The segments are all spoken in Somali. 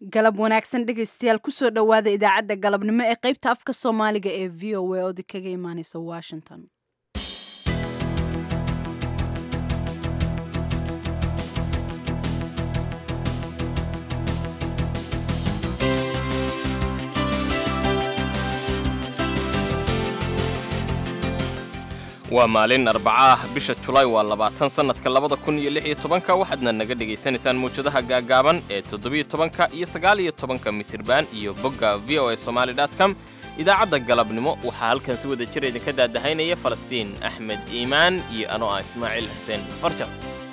galab wanaagsan dhegaystayaal kusoo dhowaada idaacadda galabnimo ee qaybta afka soomaaliga ee v o a oodi kaga imaaneysa washington waa maalin arbaca ah bisha julaay waa labaatan sannadka labada kun iyo lix iyo tobanka waxaadna naga dhegaysanaysaan mawjadaha gaagaaban ee toddobiyo tobanka iyo sagaal iyo tobanka mitirban iyo bogga v o a somaali com idaacadda galabnimo waxaa halkan si wada jir idinka daadahaynaya falastiin axmed iimaan iyo anoo ah ismaaciil xuseen farjar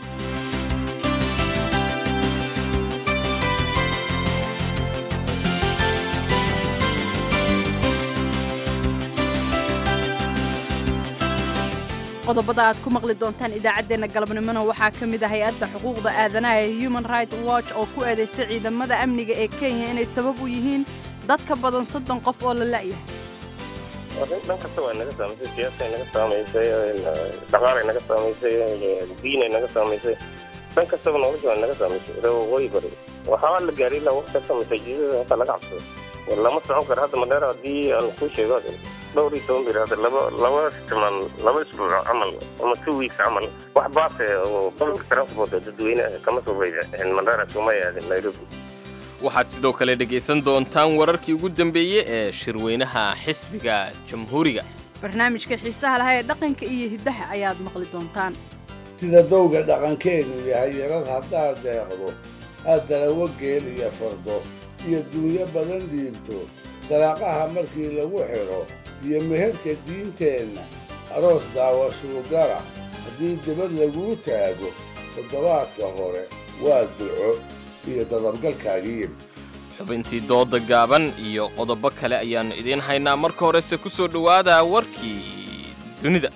qodobada aad ku maqli doontaan idaacaddeenna galabnimona waxaa ka mid ah hay-adda xuquuqda aadanaha ee human right watch oo ku eedaysay ciidamada amniga ee kenya inay sabab u yihiin dad ka badan soddon qof oo la la'yahay dhan kasta waa naga saamaysay siyaasay naga saamaysay dhaqaalay naga saamaysay diinay naga saamaysay dhan kastaba nolosha waa naga saamaysay waqooyi bari waxaa la gaaray ilaa waqti kasta masaajidada hata laga cabsado lama socon karo hadda madheer haddii aan kuu sheego dhowr iyo toban bir hadda laba laba timan laba isbuuc camal ama two weeks camal wax baase oo public transport dadweyne kama soo bayda madheera kuma aadin nairobi waxaad sidoo kale dhegaysan doontaan wararkii ugu dambeeyey ee shirweynaha xisbiga jamhuuriga barnaamijka xiisaha lahaa ee dhaqanka iyo hiddaha ayaad maqli doontaan sida dowga dhaqankeenu yahay yarad haddaad deeqdo aad dalawo geel iyo fardo iyo duunyo badan dhiibto dalaaqaha markii lagu xidho iyo meherka diinteenna aroos daawashuugara haddii dibad laguu taago toddobaadka hore waa duco iyo dadabgalkaagiib xubintii dooda gaaban iyo qodobo kale ayaannu idiin haynaa marka horese ku soo dhowaada warkii dunida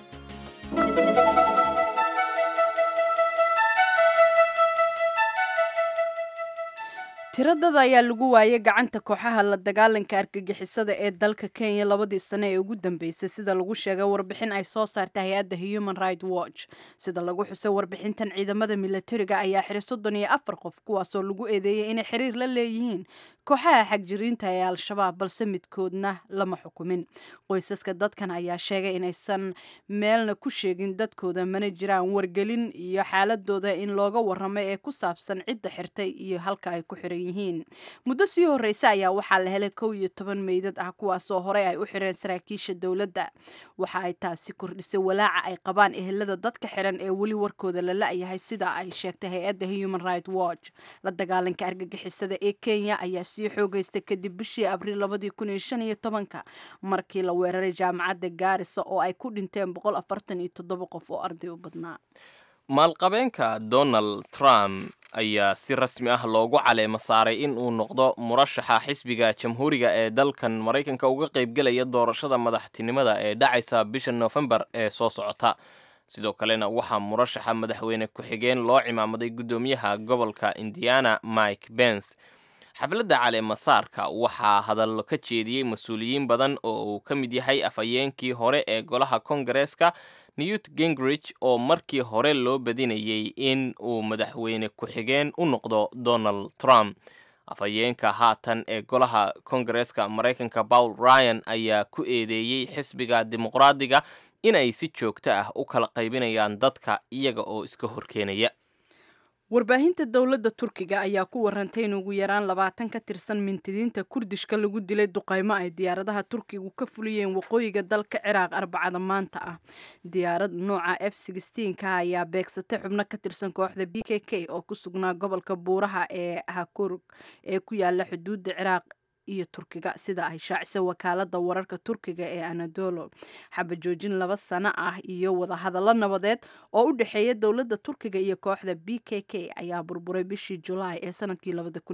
tiradada ayaa lagu waayay gacanta kooxaha la dagaalanka argagixisada ee dalka kenya labadii sane ee ugu dambeysay sida lagu sheegay warbixin ay soo saartay hay-adda human right watch sida lagu xusay warbixintan ciidamada milatariga ayaa xiray soddon iyo afar qof kuwaasoo lagu eedeeyay inay xiriir la leeyihiin kooxaha xagjiriinta ee al-shabaab balse midkoodna lama xukumin qoysaska dadkan ayaa sheegay inaysan meelna ku sheegin dadkooda mana jiraan wargelin iyo xaaladooda in looga warramay ee ku saabsan cidda xirtay iyo halka ay ku xiran yihiin muddo sii horreysa ayaa waxaa la helay kow iyo toban meydad ah kuwaasoo horey ay u xireen saraakiisha dowladda waxa ay taasi kordhisay walaaca ay qabaan ehelada dadka xiran ee weli warkooda la la'yahay sida ay sheegtay hay-adda human right watch la dagaalanka argagixisada ee kenya ayaa sii xoogeystay kadib bishii abriil labadii kun iyo shan iyo tobanka markii la weeraray jaamacadda gaarisa oo ay ku dhinteen boqol afartan iyo toddoba qof oo arday u badnaa maalqabeenka donald trump ayaa si rasmi ah loogu caleemo saaray in uu noqdo murashaxa xisbiga jamhuuriga ee dalkan maraykanka uga qaybgelaya doorashada madaxtinimada ee dhacaysa bisha noofembar ee soo socota sidoo kalena waxaa murashaxa madaxweyne ku-xigeen loo cimaamaday guddoomiyaha gobolka indiana mike bens xafladda caleemasaarka waxaa hadallo ka jeediyey mas-uuliyiin badan oo uu ka mid yahay afhayeenkii hore ee golaha kongareeska newt gingrich oo markii hore loo badinayay in uu madaxweyne ku-xigeen u noqdo donald trump afhayeenka haatan ee golaha kongareeska maraykanka paul ryan ayaa ku eedeeyey xisbiga dimuqraadiga inay si joogto ah u kala qaybinayaan dadka iyaga oo iska horkeenaya warbaahinta dowladda turkiga ayaa ku warantay in ugu yaraan labaatan ka tirsan mintidiinta kurdishka lagu dilay duqaymo ay diyaaradaha turkigu ka fuliyeen waqooyiga dalka ciraaq arbacada maanta ah diyaarad nooca f ka ayaa beegsatay xubno ka tirsan kooxda b k k oo ku sugnaa gobolka buuraha ee hakurg ee ku yaala xuduudda ciraaq iyo turkiga sida ay shaacisay wakaalada wararka turkiga ee anadolo xabajoojin laba sano ah iyo wadahadallo nabadeed oo u dhexeeya dowladda turkiga iyo kooxda b k k ayaa burburay bishii julaay ee sanadkii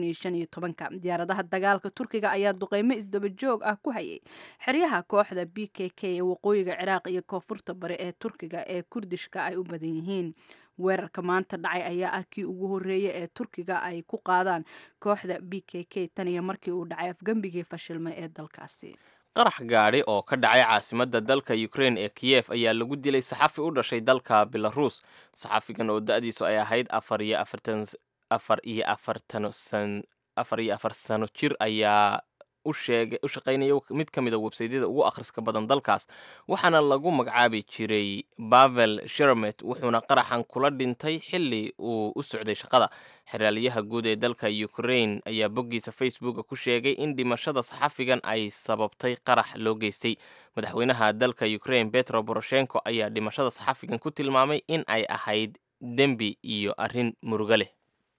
diyaaradaha dagaalka turkiga ayaa duqeymo isdabajoog ah ku hayay xeryaha kooxda b k k ee waqooyiga ciraaq iyo koonfurta bari ee turkiga ee kurdishka ay u badan yihiin weerarka maanta dhacay ayaa ah kii ugu horreeyay ee turkiga ay ku qaadaan kooxda b k k tan iyo markii uu dhacay afgembigii fashilmay ee dalkaasi qarax gaadhi oo ka dhacay caasimadda dalka ukraine ee kiyef ayaa lagu dilay saxafi u dhashay dalka belaruus saxafigan oo da-diisu ay ahayd afar iyo afartan afar iyo afartan san afar iyo afar sano jir ayaa u sheegay u shaqaynaya mid ka mida websaydyada ugu akhriska badan dalkaas waxaana lagu magacaabi jiray bavel sheremet wuxuuna qaraxan kula dhintay xilli uu u socday shaqada xeraalyaha guud ee dalka ukraine ayaa boggiisa facebooka ku sheegay in dhimashada saxafigan ay sababtay qarax loo geystay madaxweynaha dalka ukraine betro boroshenko ayaa dhimashada saxafigan ku tilmaamay in ay ahayd dembi iyo arrin murugo leh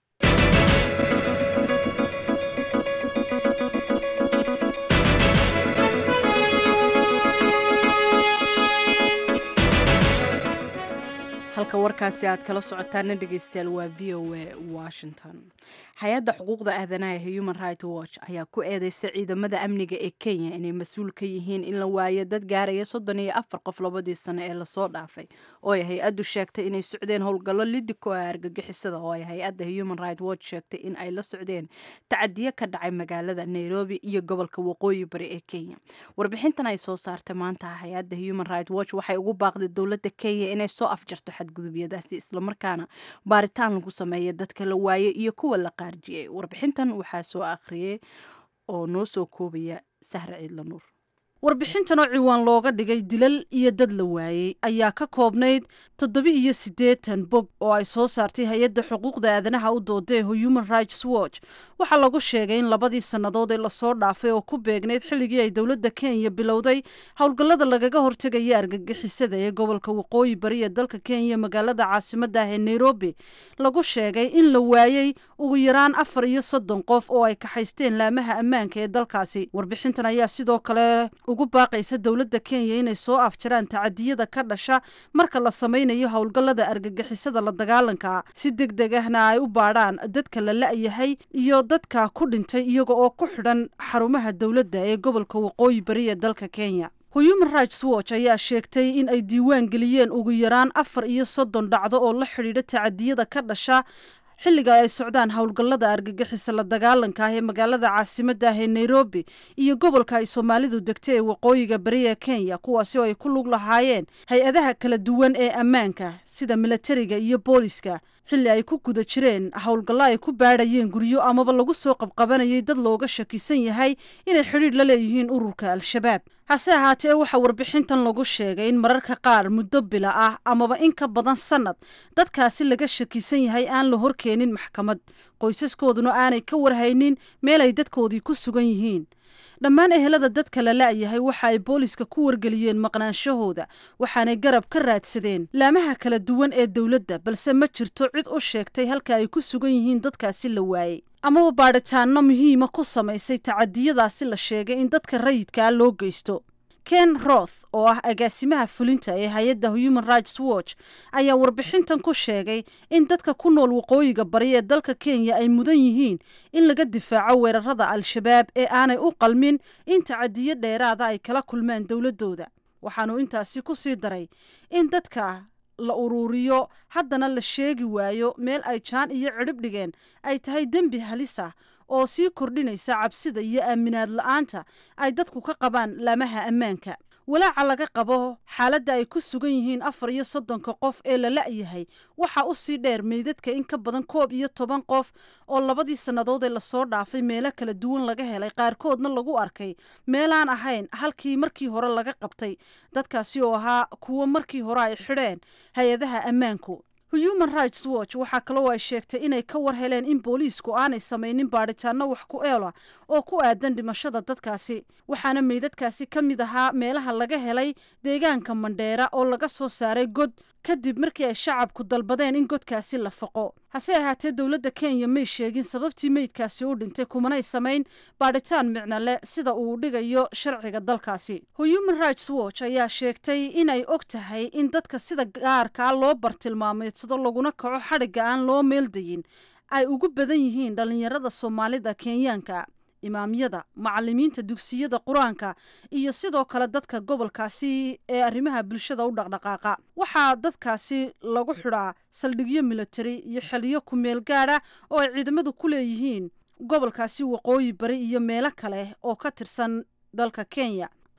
halka warkaasi aad kala socotaana dhegeystayaal waa v o a washington hay-adda xuquuqda aadanaha ee human right watch ayaa ku eedeysa ciidamada amniga ee kenya inay mas-uul ka yihiin in la waayo dad gaaraya soddon iyo afar qof labadii sano ee lasoo dhaafay oo ay hay-addu sheegtay inay socdeen howlgallo lidiko ah argagixisada oo ay hay-adda human right watch sheegtay in ay la socdeen tacadiyo ka dhacay magaalada nairobi iyo gobolka waqooyi bari ee kenya warbixintan ay soo saartay maanta hay-adda human right watch waxay ugu baaqday dowladda kenya inay soo afjarto xadgudubyadaasi islamarkaana baaritaan lagu sameeya dadka la waayay iyo kuwa la qaarjiyey warbixintan waxaa soo akhriyey oo noo soo koobaya sahre ciidla nuur warbixintan oo ciwaan looga dhigay dilal iyo dad la waayey ayaa ka koobnayd toddoba iyo siddeetan bog oo ay soo saartay hay-adda xuquuqda aadanaha u dooda ee human rights watch waxaa lagu sheegay in labadii sannadood ee lasoo dhaafay oo ku beegnayd xilligii ay dowladda kenya bilowday howlgallada lagaga hortegaya argagixisada ee gobolka waqooyi bari ee dalka kenya magaalada caasimadda ah ee nairobi lagu sheegay in la waayey ugu yaraan afar iyo soddon qof oo ay kaxaysteen laamaha ammaanka ee dalkaasi warbixintan ayaa sidoo kale ugu baaqaysa dowladda kenya inay soo afjaraan tacadiyada ka dhasha marka la samaynayo howlgallada argagixisada la dagaalanka si deg deg ahna ay u baadhaan dadka la la-yahay iyo dadka ku dhintay iyaga oo ku xidhan xarumaha dowladda ee gobolka waqooyi bari ee dalka kenya human rights watch ayaa sheegtay in ay diiwaan geliyeen ugu yaraan afar iyo soddon dhacdo oo la xidhiidha tacadiyada ka dhasha xilliga ay socdaan howlgallada argagixisa la dagaalanka ah ee magaalada caasimadda ah ee nairobi iyo gobolka ay soomaalidu degta ee waqooyiga bari ee kenya kuwaasi oo ay ku lug lahaayeen hay-adaha kala duwan ee ammaanka sida milatariga iyo booliska xilli ay ku guda jireen howlgallo ay ku baadhayeen guryo amaba lagu soo qabqabanayay dad looga shakisan yahay inay xidhiidh la leeyihiin ururka al-shabaab hase ahaatee waxaa warbixintan lagu sheegay in mararka qaar muddo bila ah amaba in ka badan sannad dadkaasi laga shakisan yahay aan la horkeenin maxkamad qoysaskooduna aanay ka warhaynin meel ay dadkoodii ku sugan yihiin dhammaan ehelada dadka la la-yahay waxa ay booliska ku wargeliyeen maqnaanshahooda waxaanay garab ka raadsadeen laamaha kala duwan ee dowladda balse ma jirto cid u sheegtay halka ay ku sugan yihiin dadkaasi la waayey amaba baadhitaano muhiima ku samaysay tacadiyadaasi la sheegay in dadka rayidkaa loo geysto ken roth oo ah agaasimaha fulinta ee hay-adda human rights watch ayaa warbixintan ku sheegay in dadka ku nool waqooyiga bari ee dalka kenya ay mudan yihiin in laga difaaco weerarada al-shabaab ee aanay u qalmin in tacadiyo dheeraada ay kala kulmaan dowladooda waxaanu intaasi ku sii daray in dadka la uruuriyo haddana la sheegi waayo meel ay jaan iyo cidhib dhigeen ay tahay dembi halis ah oo sii kordhinaysa cabsida iyo aaminaad la-aanta ay dadku ka qabaan laamaha ammaanka walaaca laga qabo xaaladda ay ku sugan yihiin afar iyo soddonka qof ee la la-yahay waxaa u sii dheer meydadka in ka badan koob iyo toban qof oo labadii sannadood ee lasoo dhaafay meelo kala duwan laga helay qaarkoodna lagu arkay meelaan ahayn halkii markii hore laga qabtay dadkaasi oo ahaa kuwo markii hore ay xidheen hay-adaha ammaanku human rights watch waxaa kaloo ay sheegtay inay ka war heleen in booliisku aanay samaynin baadhitaano wax ku eela oo ku aadan dhimashada dadkaasi waxaana meydadkaasi ka mid ahaa meelaha laga helay deegaanka mandheera oo laga soo saaray god kadib markii ay shacabku dalbadeen in godkaasi la faqo hase ahaatee dowladda kenya may sheegin sababtii meydkaasi u dhintay kumanay samayn baadhitaan micno leh sida uu dhigayo sharciga dalkaasi human rights watch ayaa sheegtay inay og tahay in dadka sida gaarkaa loo bartilmaameedsado laguna kaco xadhigga aan loo meeldayin ay ugu badan yihiin dhallinyarada soomaalida kenyaanka imaamyada macalimiinta dugsiyada qur-aanka iyo sidoo kale dadka gobolkaasi ee arrimaha bulshada u dhaqdhaqaaqa waxaa dadkaasi lagu xidhaa saldhigyo militari iyo xiliyo ku-meel gaadha oo ay ciidamadu ku leeyihiin gobolkaasi waqooyi bari iyo meelo kale oo ka tirsan dalka kenya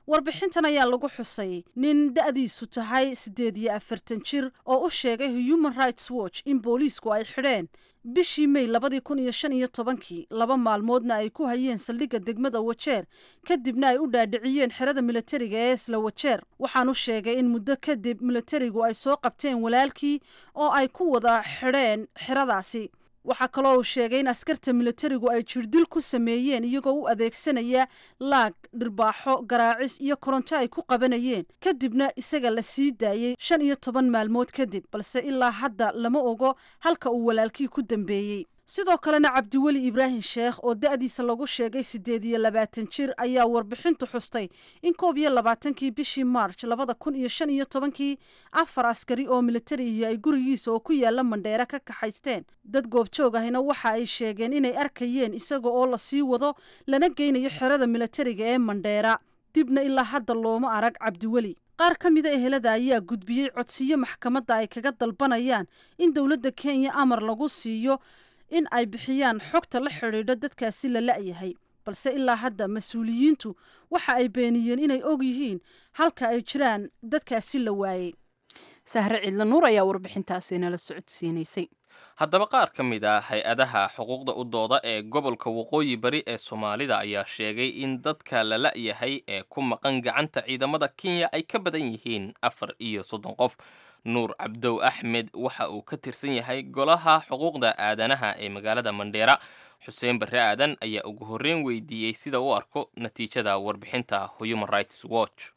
warbixintan ayaa lagu xusay nin da-diisu tahay siddeed iyo afartan jir oo u sheegay human rights watch in booliisku ay xidheen bishii may labadii kun iyo shan iyo tobankii laba maalmoodna ay ku hayeen saldhigga degmada wajeer kadibna ay u dhaadhiciyeen xerada militariga ee isla wajeer waxaanu sheegay in muddo kadib militarigu ay soo qabteen walaalkii oo ay ku wada xidheen xeradaasi waxaa kaloo uu sheegay in askarta militarigu ay jirdil ku sameeyeen iyagoo u adeegsanaya laag dhirbaaxo garaacis iyo koronto ay ku qabanayeen kadibna isaga la sii daayey shan iyo toban maalmood kadib balse ilaa hadda lama ogo halka uu walaalkii ku dambeeyey sidoo kalena cabdiweli ibraahim sheekh oo da-diisa lagu sheegay siddeed iyo labaatan jir ayaa warbixintu xustay in koob iyo labaatankii bishii march labada kun iyo shan iyo tobankii afar askari oo militarihi ay gurigiisa oo ku yaala mandheera ka kaxaysteen dad goobjoog ahina waxa ay sheegeen inay arkayeen isaga oo lasii wado lana geynayo xerada militariga ee mandheera dibna ilaa hadda looma arag cabdiweli qaar ka mida ehelada ayaa gudbiyey codsiyo maxkamadda ay kaga dalbanayaan in dowladda kenya amar lagu siiyo in ay bixiyaan xogta la xidhiidho dadkaasi la la'yahay balse ilaa hadda mas-uuliyiintu waxa ay beeniyeen inay og yihiin halka ay jiraan dadkaasi la waayey sahre ciidla nuur ayaa warbixintaasi nala socodsiinaysay haddaba qaar ka mid ah hay-adaha xuquuqda u dooda ee gobolka waqooyi bari ee soomaalida ayaa sheegay in dadka la la'yahay ee ku maqan gacanta ciidamada kenya ay ka badan yihiin afar iyo soddon qof nuur cabdow axmed waxa uu ka tirsan yahay golaha xuquuqda aadanaha ee magaalada mandheera xuseen barre aadan ayaa ugu horreyn weydiiyey sida u arko natiijada warbixinta human rights watch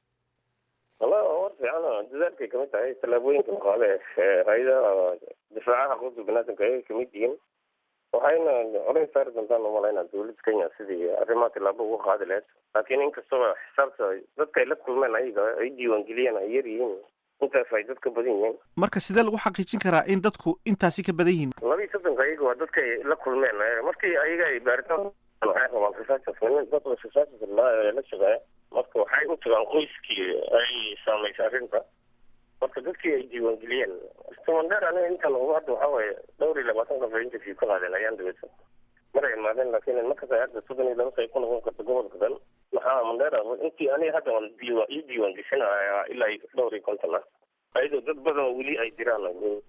wala war fiican dadaalkay kamid tahay tallaabooyinka maqaale ee hay-adaha difaacaha xuquuqda banaadamka ayay kamid yihiin waxayna colays saari doontaan umalaynaa dowladda kenya sidii arrimaha tillaabo uga qaadi lahayd laakiin inkastaba xisaabta dadka ay la kulmeen ayaga ay diiwaangeliyeen ay yar yihiin intaas ay dadka badan yihiin marka sidee lagu xaqiijin karaa in dadku intaasi ka badan yihiin laba iyo soddonka ayaga waa dadka ay la kulmeen markii ayaga ay baaritaan waxay rabaan researchers nin dad researchers la la shaqeeya marka waxay u tagaan qoyskii ay saameysay arrinta marka dadkii ay diiwaangeliyeen mandheer aniga intaan ugu hadda waxaa waaye dhowr iyo labaatan qof ay interview ka qaadeen ayaan daweysan mar ay imaadeen laakiin markas ay hadda soddon iyo laba say ku noqon karta gobolka dhan maxaa mandheera intii aniga hadda waan diiwa ii diiwaan geshanaya ilaa dhowr iyo konton ah ayadoo dad badan weli ay jiraan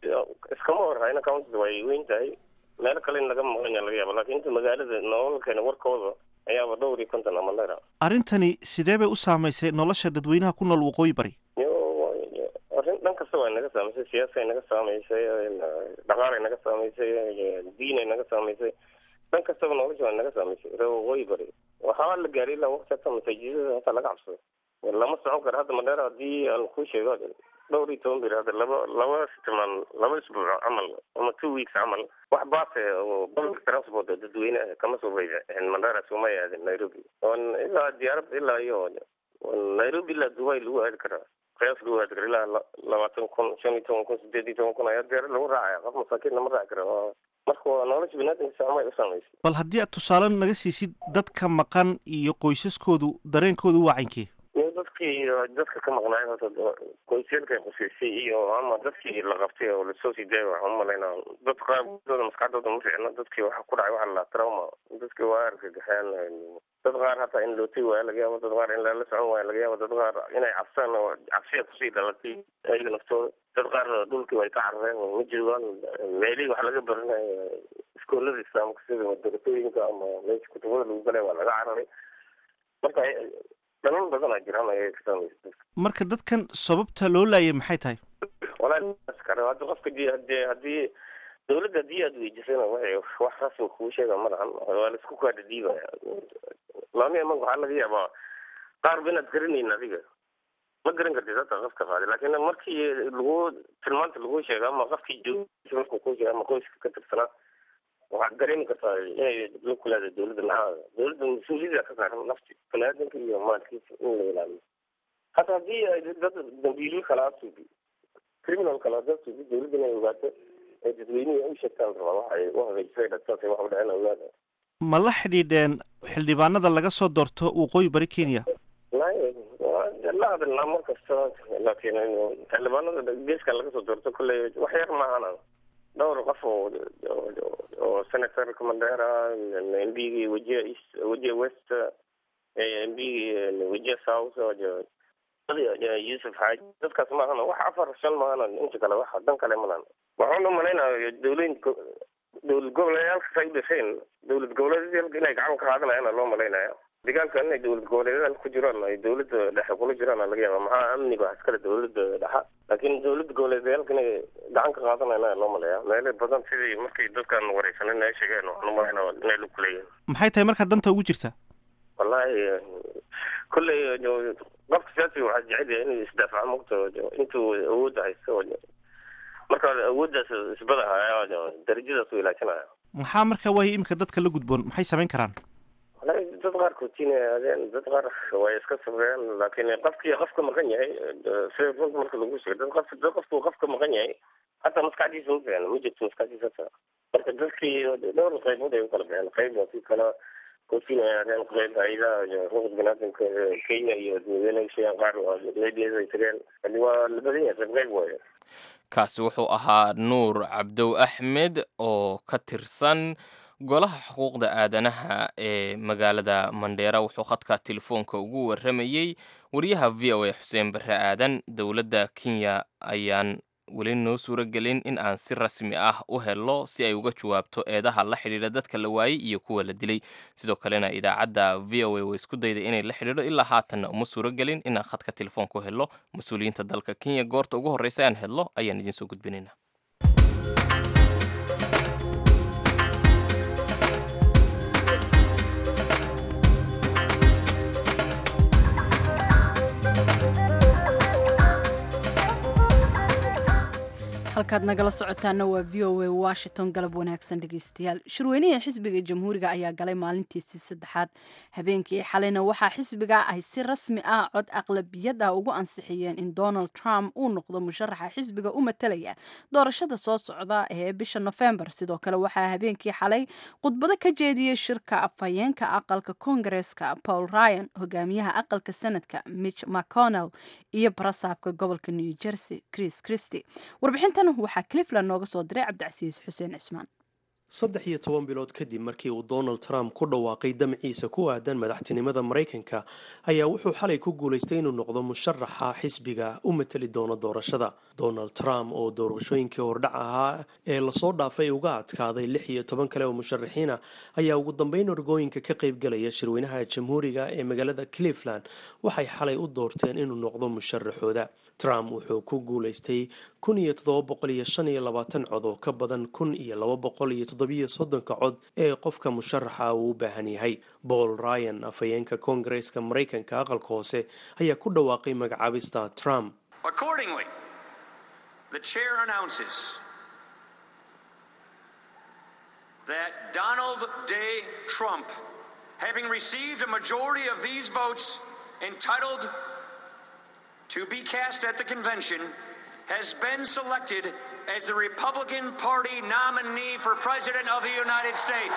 iskama horhayna county way weyn tahay meelo kale in laga maqlanya laga yaaba laakiin inta magaalada nololkeena warkooda ayaaba dhowr iyo konton ah mandheera arrintani sidee bay u saamaysay nolosha dadweynaha ku nool waqooyi bari arrin dhan kasta waa naga saamaysay siyaasay naga saamaysay dhaqaalay naga saamaysay diinay naga saamaysay dhan kastaba nolosha waa naga saamaysay ree waqooyi bari waxaa la gaaray ilaa waqti hata masaajidada hata laga cabsado lama socon karo hadda mandheera haddii aan kuu sheego dhowr iyo toban bir hadda laba laba timaan laba isbuuc camal ama two weeks camal wax baase oo public transport oo dadweyne ah kama soo baydaen mandheera sooma aadin nairobi on ilaa diyaarad ilaa iyo nairobi ilaa dubai lagu aadi karaa qiyaas lagu aadi kara ilaa labaatan kun shan iyo toban kun sideed iyo toban kun ayaa diyaarad lagu raacaya qof masaakiin lama raaci kara marka waa nolosha binaadamka saamay u saamaysay bal haddii aad tusaale naga siisid dadka maqan iyo qoysaskoodu dareenkoodu waa caynke dadkii dadka ka maqnaay horta qoysyadka quseysay iyo ama dadkii la qabtay oo lasoo sii daaya waxaan umalaynaa dad qaarkooda maskaxdooda ma fiicna dadkii waxa ku dhacay waxa la trauma dadkii waa argagaxeen dad qaar hataa in lootay waaya laga yaabo dad qaar in lala socon waaya laga yaabo dad qaar inay cabsaan oo cabsiya kusii dhalatay ayaga naftooda dad qaar dhulkii way ka carareen ma joogaan meelihii wax laga baranayo iskoolada islaamka sida madarasooyinka ama meesha kutubada lagu galay waa laga cararay marka dhalal badan aa jiraan ayay ka saamaysa marka dadkan sababta loo laayay maxay tahay walahi kare hadda qofka di hadee haddii dawladda haddii aad weydisana waxay wax rasmi kuu sheega ma lahan waa laisku kaadha dhiibaya laami amanka waxaa laga yaabaa qaar ba inaad garanayn adiga ma garan kartid hata qofka qaaday laakiin markii lagu tilmaanta lagu sheega ama qofkii joogisa markuu kuu sheega ama qoyska ka tirsanaa waxaad dareemi kartaa inay la kulaada dawladda maxaa dawladda mas-uuliyada ka saaran nafti baniaadanka iyo maalkiisa in la ilaaliyo hata haddii ay dad dambiilyo kala asuubi criminal kala dad suubi dawladda inay ogaato ay dadweynihi u sheegtaan rabaa waxa ay u hagaajisay dhagtaasay wax u dhaceen ogaada ma la xidhiidheen xildhibaanada laga soo doorto waqooyi bari kenya la hadalnaa mar kasta laakiin xildhibaanada geeskan laga soo doorto kolley wax yar maahana dhowr qof oo oo senatorka mandera mbigi wajia east wajia west mb wije south yusuf xaaji dadkaas maahana wax afar shan maahana inta kale wax dan kale malan waxaan u malaynaya dawlooyinka dowlad goboleedyaalkas ay u dhasheen dowlad goboleedyaalka inay gacan ka qaadanayaan loo malaynaya dagaalkan inay dowlad goboleedyada ku jiraan ay dowladda dhexe kula jiraan laga yaaba maxaa amniga wax iskale dowladda dhexa laakiin dowladda goboleedyaalka inay gacan ka qaadanayaan loo malaya meelo badan sidii markay dadkan wareysanin ay sheegeen waxaan u malaynaya inay lug kuleeyihin maxay tahay markaa danta ugu jirta wallahi kolley qofka siyaasiga waxaa jecel yahay inuu isdaafaco mogta intuu awoodda haysto marka awooddaas isbadaha darajadaas u ilaajinaya maxaa markaa waayo iminka dadka la gudboon maxay samayn karaan wallahi dad qaar kootiina aadeen dad qaar way iska sabreen laakiin qofkii qofka maqan yahay sida runta marka lagu sheego dad qof dad qofku qofka maqan yahay hataa maskaxdiisa ma fiicna ma jirto maskaxdiisa hata marka dadkii dhowr qaybood ay u kala baxeen qayb waa kii kala kootiina ay aadeen qayb hayadaha xuquuq binaadamka kenya iyo madaxweynaha qaar meediada ay tageen hadi waa la badan yahay qayb qayb waaye kaasi wuxuu ahaa nuur cabdow axmed oo ka tirsan golaha xuquuqda aadanaha ee magaalada mandheera wuxuu khadka telefoonka ugu waramayey wariyaha v o a xuseen barre aadan dowladda kenya ayaan weli noo suuro gelin in aan si rasmi ah u helno si ay uga jawaabto eedaha la xidhiidha dadka la waayey iyo kuwa la dilay sidoo kalena idaacadda v o a way isku dayday inay la xidhiidho ilaa haatanna uma suuro gelin inaan khadka telefoonka u helno mas-uuliyiinta dalka kenya goorta ugu horreysa aan helno ayaan idiin soo gudbinaynaa halkaad nagala socotaana waa v o a washington galab wanaagsan dhegeystayaal shirweynihii xisbiga jamhuuriga ayaa galay maalintiisii saddexaad habeenkii xalayna waxaa xisbiga ay si rasmi ah cod aqlabiyad ah ugu ansixiyeen in donald trump uu noqdo musharaxa xisbiga u matalaya doorashada soo socda ee bisha nofembar sidoo kale waxaa habeenkii xalay khudbado ka jeediyey shirka afhayeenka aqalka kongareska paul ryan hogaamiyaha aqalka sanadka mitch mcconnell iyo barasaabka gobolka new jersey chris christy warbixintan waxaa clifland nooga soo diray cabdicasiis xuseen cismaan saddex iyo toban bilood kadib markii uu donald trump ku dhawaaqay damciisa ku aadan madaxtinimada maraykanka ayaa wuxuu xalay ku guulaystay inuu noqdo musharaxa xisbiga u mateli doono doorashada donald trump oo doorashooyinkii hordhac ahaa ee lasoo dhaafay uga adkaaday lix iyo toban kale oo musharaxiina ayaa ugu dambeyn orgooyinka ka qaybgalaya shirweynaha jamhuuriga ee magaalada cleveland waxay xalay u doorteen inuu noqdo musharaxooda trump wuxuu ku guulaystay kun iyo toddoba boqol iyo shan iyo labaatan cod oo ka badan kun iyo laba boqol iyo toddobiyo soddonka cod ee qofka musharaxa uu u baahan yahay paul ryan afhayeenka koongareeska maraykanka aqalka hoose ayaa ku dhawaaqay magacaabista trump Accordingly, the chair announces that Donald J. Trump, having received a majority of these votes entitled to be cast at the convention, has been selected as the Republican Party nominee for President of the United States.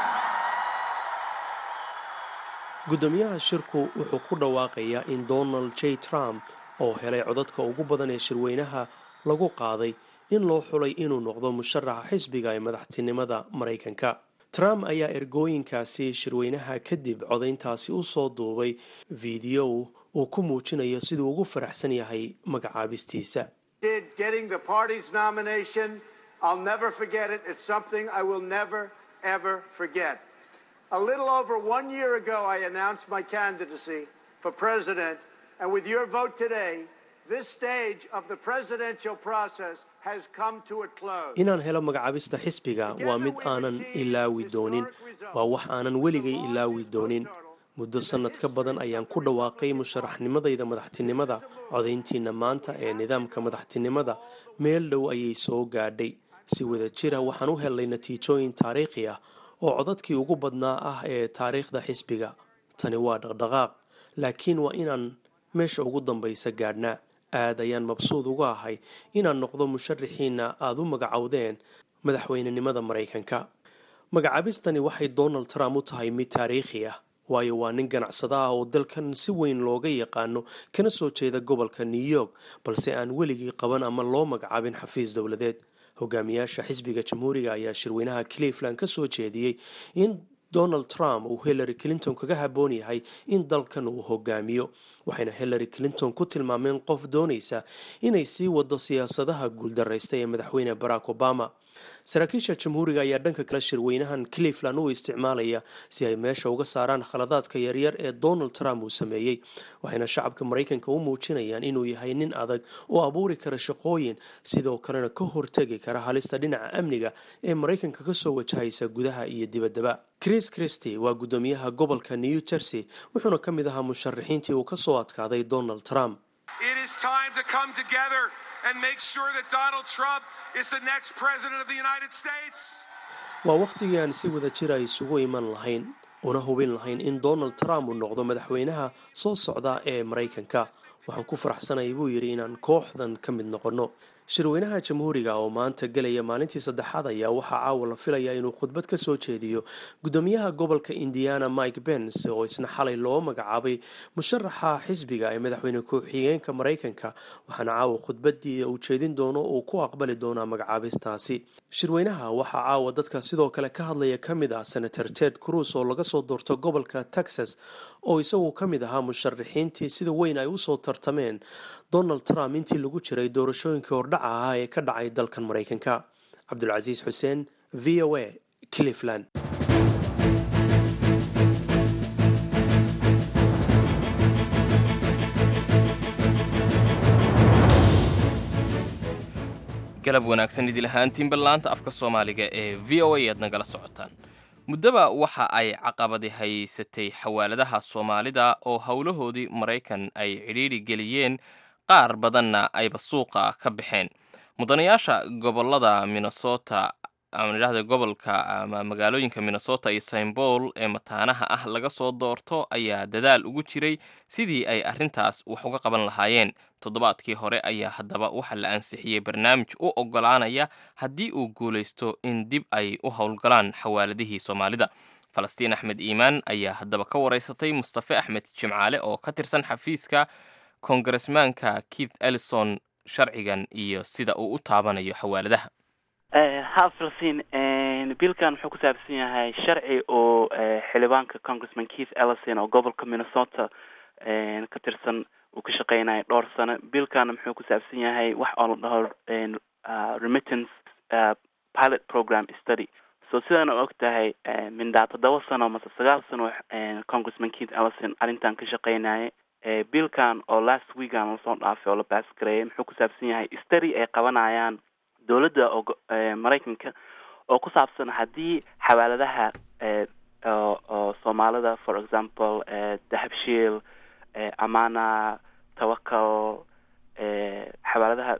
guddoomiyaha shirku wuxuu ku dhawaaqayaa in donald j trump oo helay codadka ugu badan ee shirweynaha lagu qaaday in loo xulay inuu noqdo musharaxa xisbiga ee madaxtinimada maraykanka trump ayaa ergooyinkaasi shirweynaha kadib codayntaasi u soo duubay fiideo uu ku muujinayo siduu ugu faraxsan yahay magacaabistiisa did getting the party's nomination. I'll never forget it. It's something I will never, ever forget. A little over one year ago, I announced my candidacy for president, and with your vote today, this stage of the presidential process has come to a close. inaan helo magacaabista xisbiga waa mid aanan ilaawi doonin waa wax aanan weligay ilaawi doonin muddo sannad ka badan ayaan ku dhawaaqay musharaxnimadayda madaxtinimada codayntiina maanta ee nidaamka madaxtinimada meel dhow ayay soo gaadhay si wada jira waxaan u helnay natiijooyin taariikhi ah oo codadkii ugu badnaa ah ee taariikhda xisbiga tani waa dhaqdhaqaaq laakiin waa inaan meesha ugu dambaysa gaadhnaa aad ayaan mabsuud uga ahay inaan noqdo musharaxiina aada u magacowdeen madaxweynenimada maraykanka magacaabistani waxay donald trump u tahay mid taariikhi ah waayo waa nin ganacsada ah oo dalkan si weyn looga yaqaano kana soo jeeda gobolka new york balse aan weligii qaban ama loo magacaabin xafiis dowladeed hogaamiyaasha xisbiga jamhuuriga ayaa shirweynaha cleveland ka soo jeediyey in donald trump uu hillary clinton kaga haboon yahay in dalkan uu hogaamiyo waxayna hillary clinton ku tilmaameen qof doonaysa inay sii wado siyaasadaha guuldaraysta ee madaxweyne barack obama saraakiisha jamhuuriga ayaa dhanka kale shirweynahan cleveland u isticmaalaya si ay meesha uga saaraan khaladaadka yaryar ee donald trump uu sameeyey waxayna shacabka maraykanka u muujinayaan inuu yahay nin adag oo abuuri kara shaqooyin sidoo kalena ka hortegi kara halista dhinaca amniga ee maraykanka kasoo wajahaysa gudaha iyo dibaddaba chris christy waa guddoomiyaha gobolka new jersey wuxuuna ka mid ahaa musharaxiintii uu kasoo adkaaday donald trump It is time to come together and make sure that Donald Trump is the next president of the United States. waa wakhtigii aan si wada jira isugu iman lahayn una hubin lahayn in donald trump uu noqdo madaxweynaha soo socda ee maraykanka waxaan ku faraxsanayay buu yidhi inaan kooxdan ka mid noqonno shirweynaha jamhuuriga oo maanta gelaya maalintii saddexaad ayaa waxaa caawa la filayaa inuu khudbad ka soo jeediyo guddoomiyaha gobolka indiana mike pence oo isna xalay loo magacaabay musharaxa xisbiga ee madaxweyne ku-xigeenka maraykanka waxaana caawa khudbadii uu jeedin doono uu ku aqbali doonaa magacaabistaasi shirweynaha waxaa caawa dadka sidoo kale ka hadlaya ka mid ah senator ted cruz oo laga soo doorto gobolka texas oo isagu ka mid ahaa musharaxiintii sida weyn ay usoo tartameen donald trump intii lagu jiray doorashooyinkii hordhaca ahaa ee ka dhacay dalkan maraykanka cabdulcasiis xuseen v o a cleveland galab wanaagsan idil ahaantiinba laanta afka soomaaliga ee v o a aad nagala socotaan muddaba waxa ay caqabadi haysatay xawaaladaha soomaalida oo howlahoodii maraykan ay cidhiidhi geliyeen qaar badanna ayba suuqa ka baxeen mudanayaasha gobolada minnesota aan idhahda gobolka ama magaalooyinka minnesota iyo st paul ee mataanaha ah laga soo doorto ayaa dadaal ugu jiray sidii ay arrintaas wax uga qaban lahaayeen toddobaadkii hore ayaa haddaba waxaa la ansixiyey barnaamij u oggolaanaya haddii uu guulaysto in dib ay u howlgalaan xawaaladihii soomaalida falastiin axmed iimaan ayaa haddaba ka waraysatay mustafe axmed jimcaale oo ka tirsan xafiiska kongaresmaanka keith ellison sharcigan iyo sida uu u taabanayo xawaaladaha ha falastiin biilkan wuxuu ku saabsan yahay sharci oo xildhibaanka congressman keith ellison oo gobolka minnesota ka tirsan uu ka shaqeynaya dhowr sano biilkana muxuu ku saabsan yahay wax oo la dhaho remittance pilot program study so sidaan og tahay mindaa toddoba sano mase sagaal sano congressman keith ellison arrintan ka shaqeynaya biilkan oo last weekan lasoo dhaafay oo la baas gareeyay muxuu ku saabsan yahay study ay qabanayaan dowladda oo maraykanka oo ku saabsan haddii xawaaladaha oo soomaalida for example dahabshiil amana tawakal xawaaladaha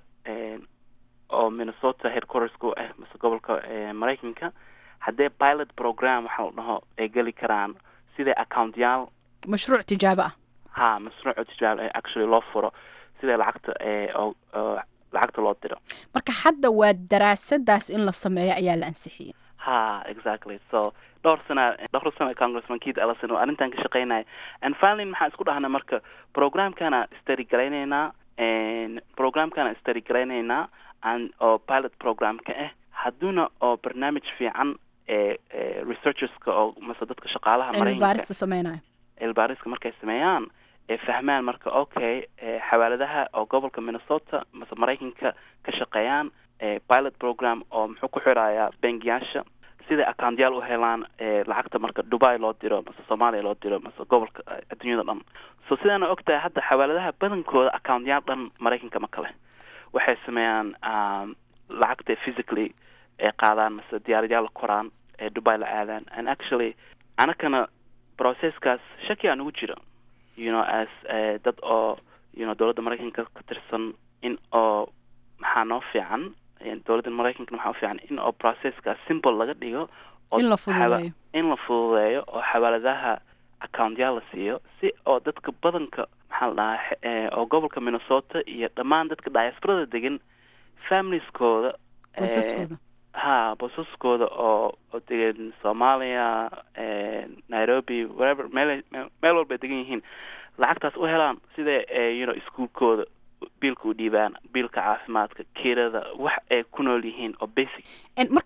oo minnesota headquartersku ah mase gobolka maraykanka haddee pilot program waxa la dhaho ay geli karaan siday accountyaal mashruuc tijaabo ah ha mashruuc tijaabo actually loo furo siday lacagta oo lacagta loo diro marka hadda waa daraasadaas in la sameeyo ayaa la ansixiyey ha exactly so dhowr sana dhowr sana congressman keith ellison oo arrintan ka shaqeynaya and finally maxaan isku dhahnay marka programkana study garaynaynaa programkana study garaynaynaa and oo pilot programka ah hadduuna oo barnaamij fiican ee researcherska oo mase dadka shaqaalaha cilmibaarista sameynayo cilmibaariska markay sameeyaan ee fahmaan marka okay xawaaladaha oo gobolka minnesota mase maraykanka ka shaqeeyaan pilot program oo muxuu ku xirayaa bangiyaasha siday accountyaal u helaan lacagta marka dubai loo diro mase soomaaliya loo diro mase gobolka adduunyada dhan so sidaana og tahay hadda xawaaladaha badankooda accountyaal dhan maraykanka ma kale waxay sameeyaan lacagta physically ay qaadaan mase diyaaradayaal la koraan ee dubai la aadaan and actually anakana processkaas shaki aan ugu jiro you know as dad oo you know dowladda maraykanka ka tirsan in oo maxaa noo fiican dowladda maraykanka maxaa ufiican in oo processkaas simple laga dhigo in la fududeeyo in la fududeeyo oo xawaaladaha accountyaal la siiyo si oo dadka badanka maxaa la dhahaa oo gobolka minnesota iyo dhammaan dadka diasporada degan familieskooda qoysaskooda ha boosaskooda oo oo degan soomaaliya nairobi wherever meel meel walba ay degan yihiin lacagtaas u helaan sida you know iskuolkooda biilka u dhiibaan biilka caafimaadka kirada wax ay ku nool yihiin oo basic marka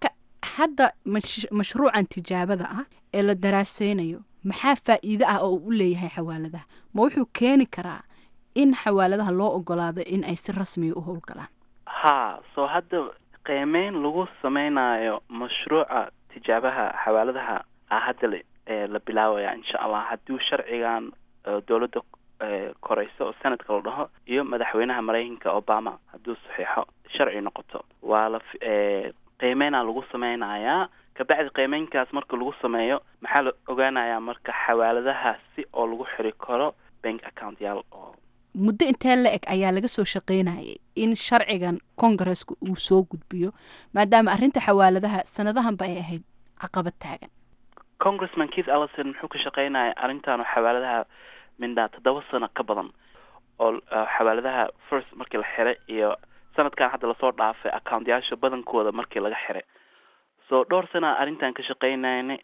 hadda mash- mashruucan tijaabada ah ee la daraaseynayo maxaa faa'iido ah oo uu u leeyahay xawaaladaha ma wuxuu keeni karaa in xawaaladaha loo ogolaado in ay si rasmiya u howlgalaan ha so hadda qiimeyn lagu sameynayo mashruuca tijaabaha xawaaladaha a hadda la ee la bilaabaya insha allah hadduu sharcigan ee dowladda ee koreyso oo senadka la dhaho iyo madaxweynaha maraykanka obama hadduu saxiixo sharci noqoto waa la fi- ee qiimeynaa lagu sameynayaa kabacdi qiimeynkaas marka lagu sameeyo maxaa la ogaanayaa marka xawaaladaha si oo lagu xiri karo bank account yaal oo muddo intee la eg ayaa laga soo shaqeynayay in sharcigan kongareska uu soo gudbiyo maadaama arrinta xawaaladaha sanadahanba ay ahayd caqabad taagan congressman keith ellison muxuu ka shaqeynaya arrintan oo xawaaladaha mindhaa toddoba sano ka badan oo uh, xawaaladaha first markii la xiray iyo sanadkan hadda lasoo dhaafay accountyaasha badankooda markii laga xiray so dhowr sana arrintan ka shaqeynayna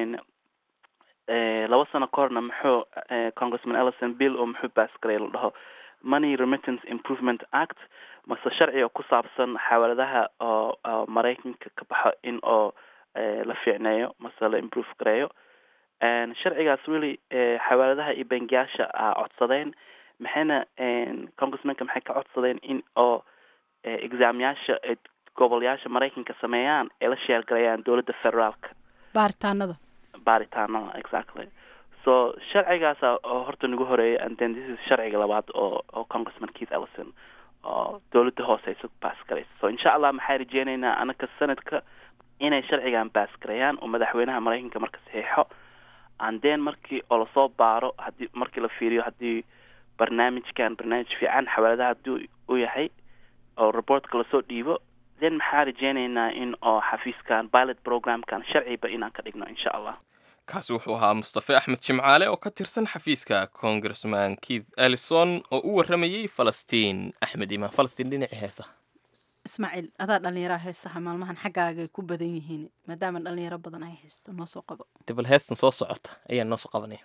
laba sano ka horna muxuu eh, congressman ellison bill oo muxuu baas garay la dhaho money remittance improvement act mase sharci oo ku saabsan xawaaladaha oo oo maraykanka ka baxo in oo eh, la fiicneeyo mase la improve gareeyo And sharcigaas really eh, xawaaladaha iyo bangiyaasha a codsadeen maxayna congressmanka maxay ka codsadeen in oo eh, examyaasha ee gobolyaasha maraykanka sameeyaan ay la sheergareeyaan dowladda federaalka baaritaanada baaritaanada exactly so sharcigaasa oo horta nagu horeeyay and then this is sharciga labaad oo oo congressman keith ellison oo dowladda hoose isu baas garaysa so insha allah maxaa rajeyneynaa anaka sanadka inay sharcigan baas gareeyaan oo madaxweynaha maraykanka marka saxiixo and then markii oo lasoo baaro hadii markii la fiiriyo haddii barnaamijkan barnaamij fiican xawaaladaha hadduu u yahay oo reportka lasoo dhiibo then maxaa rajeyneynaa in oo xafiiskan pilot programkan sharciba inaan ka dhigno insha allah kaasi wuxuu ahaa mustafe axmed jimcaale oo ka tirsan xafiiska congressman keith ellison oo u warramayey falastiin axmed imaan falastiin dhinaci heesaha ismaaciil adaa dhalinyaraha heesaha maalmahan xaggaaga ay ku badan yihiin maadaama dhalinyaro badan ay haysto noo soo qabo dibal heestan soo socota ayaa noo soo qabanaya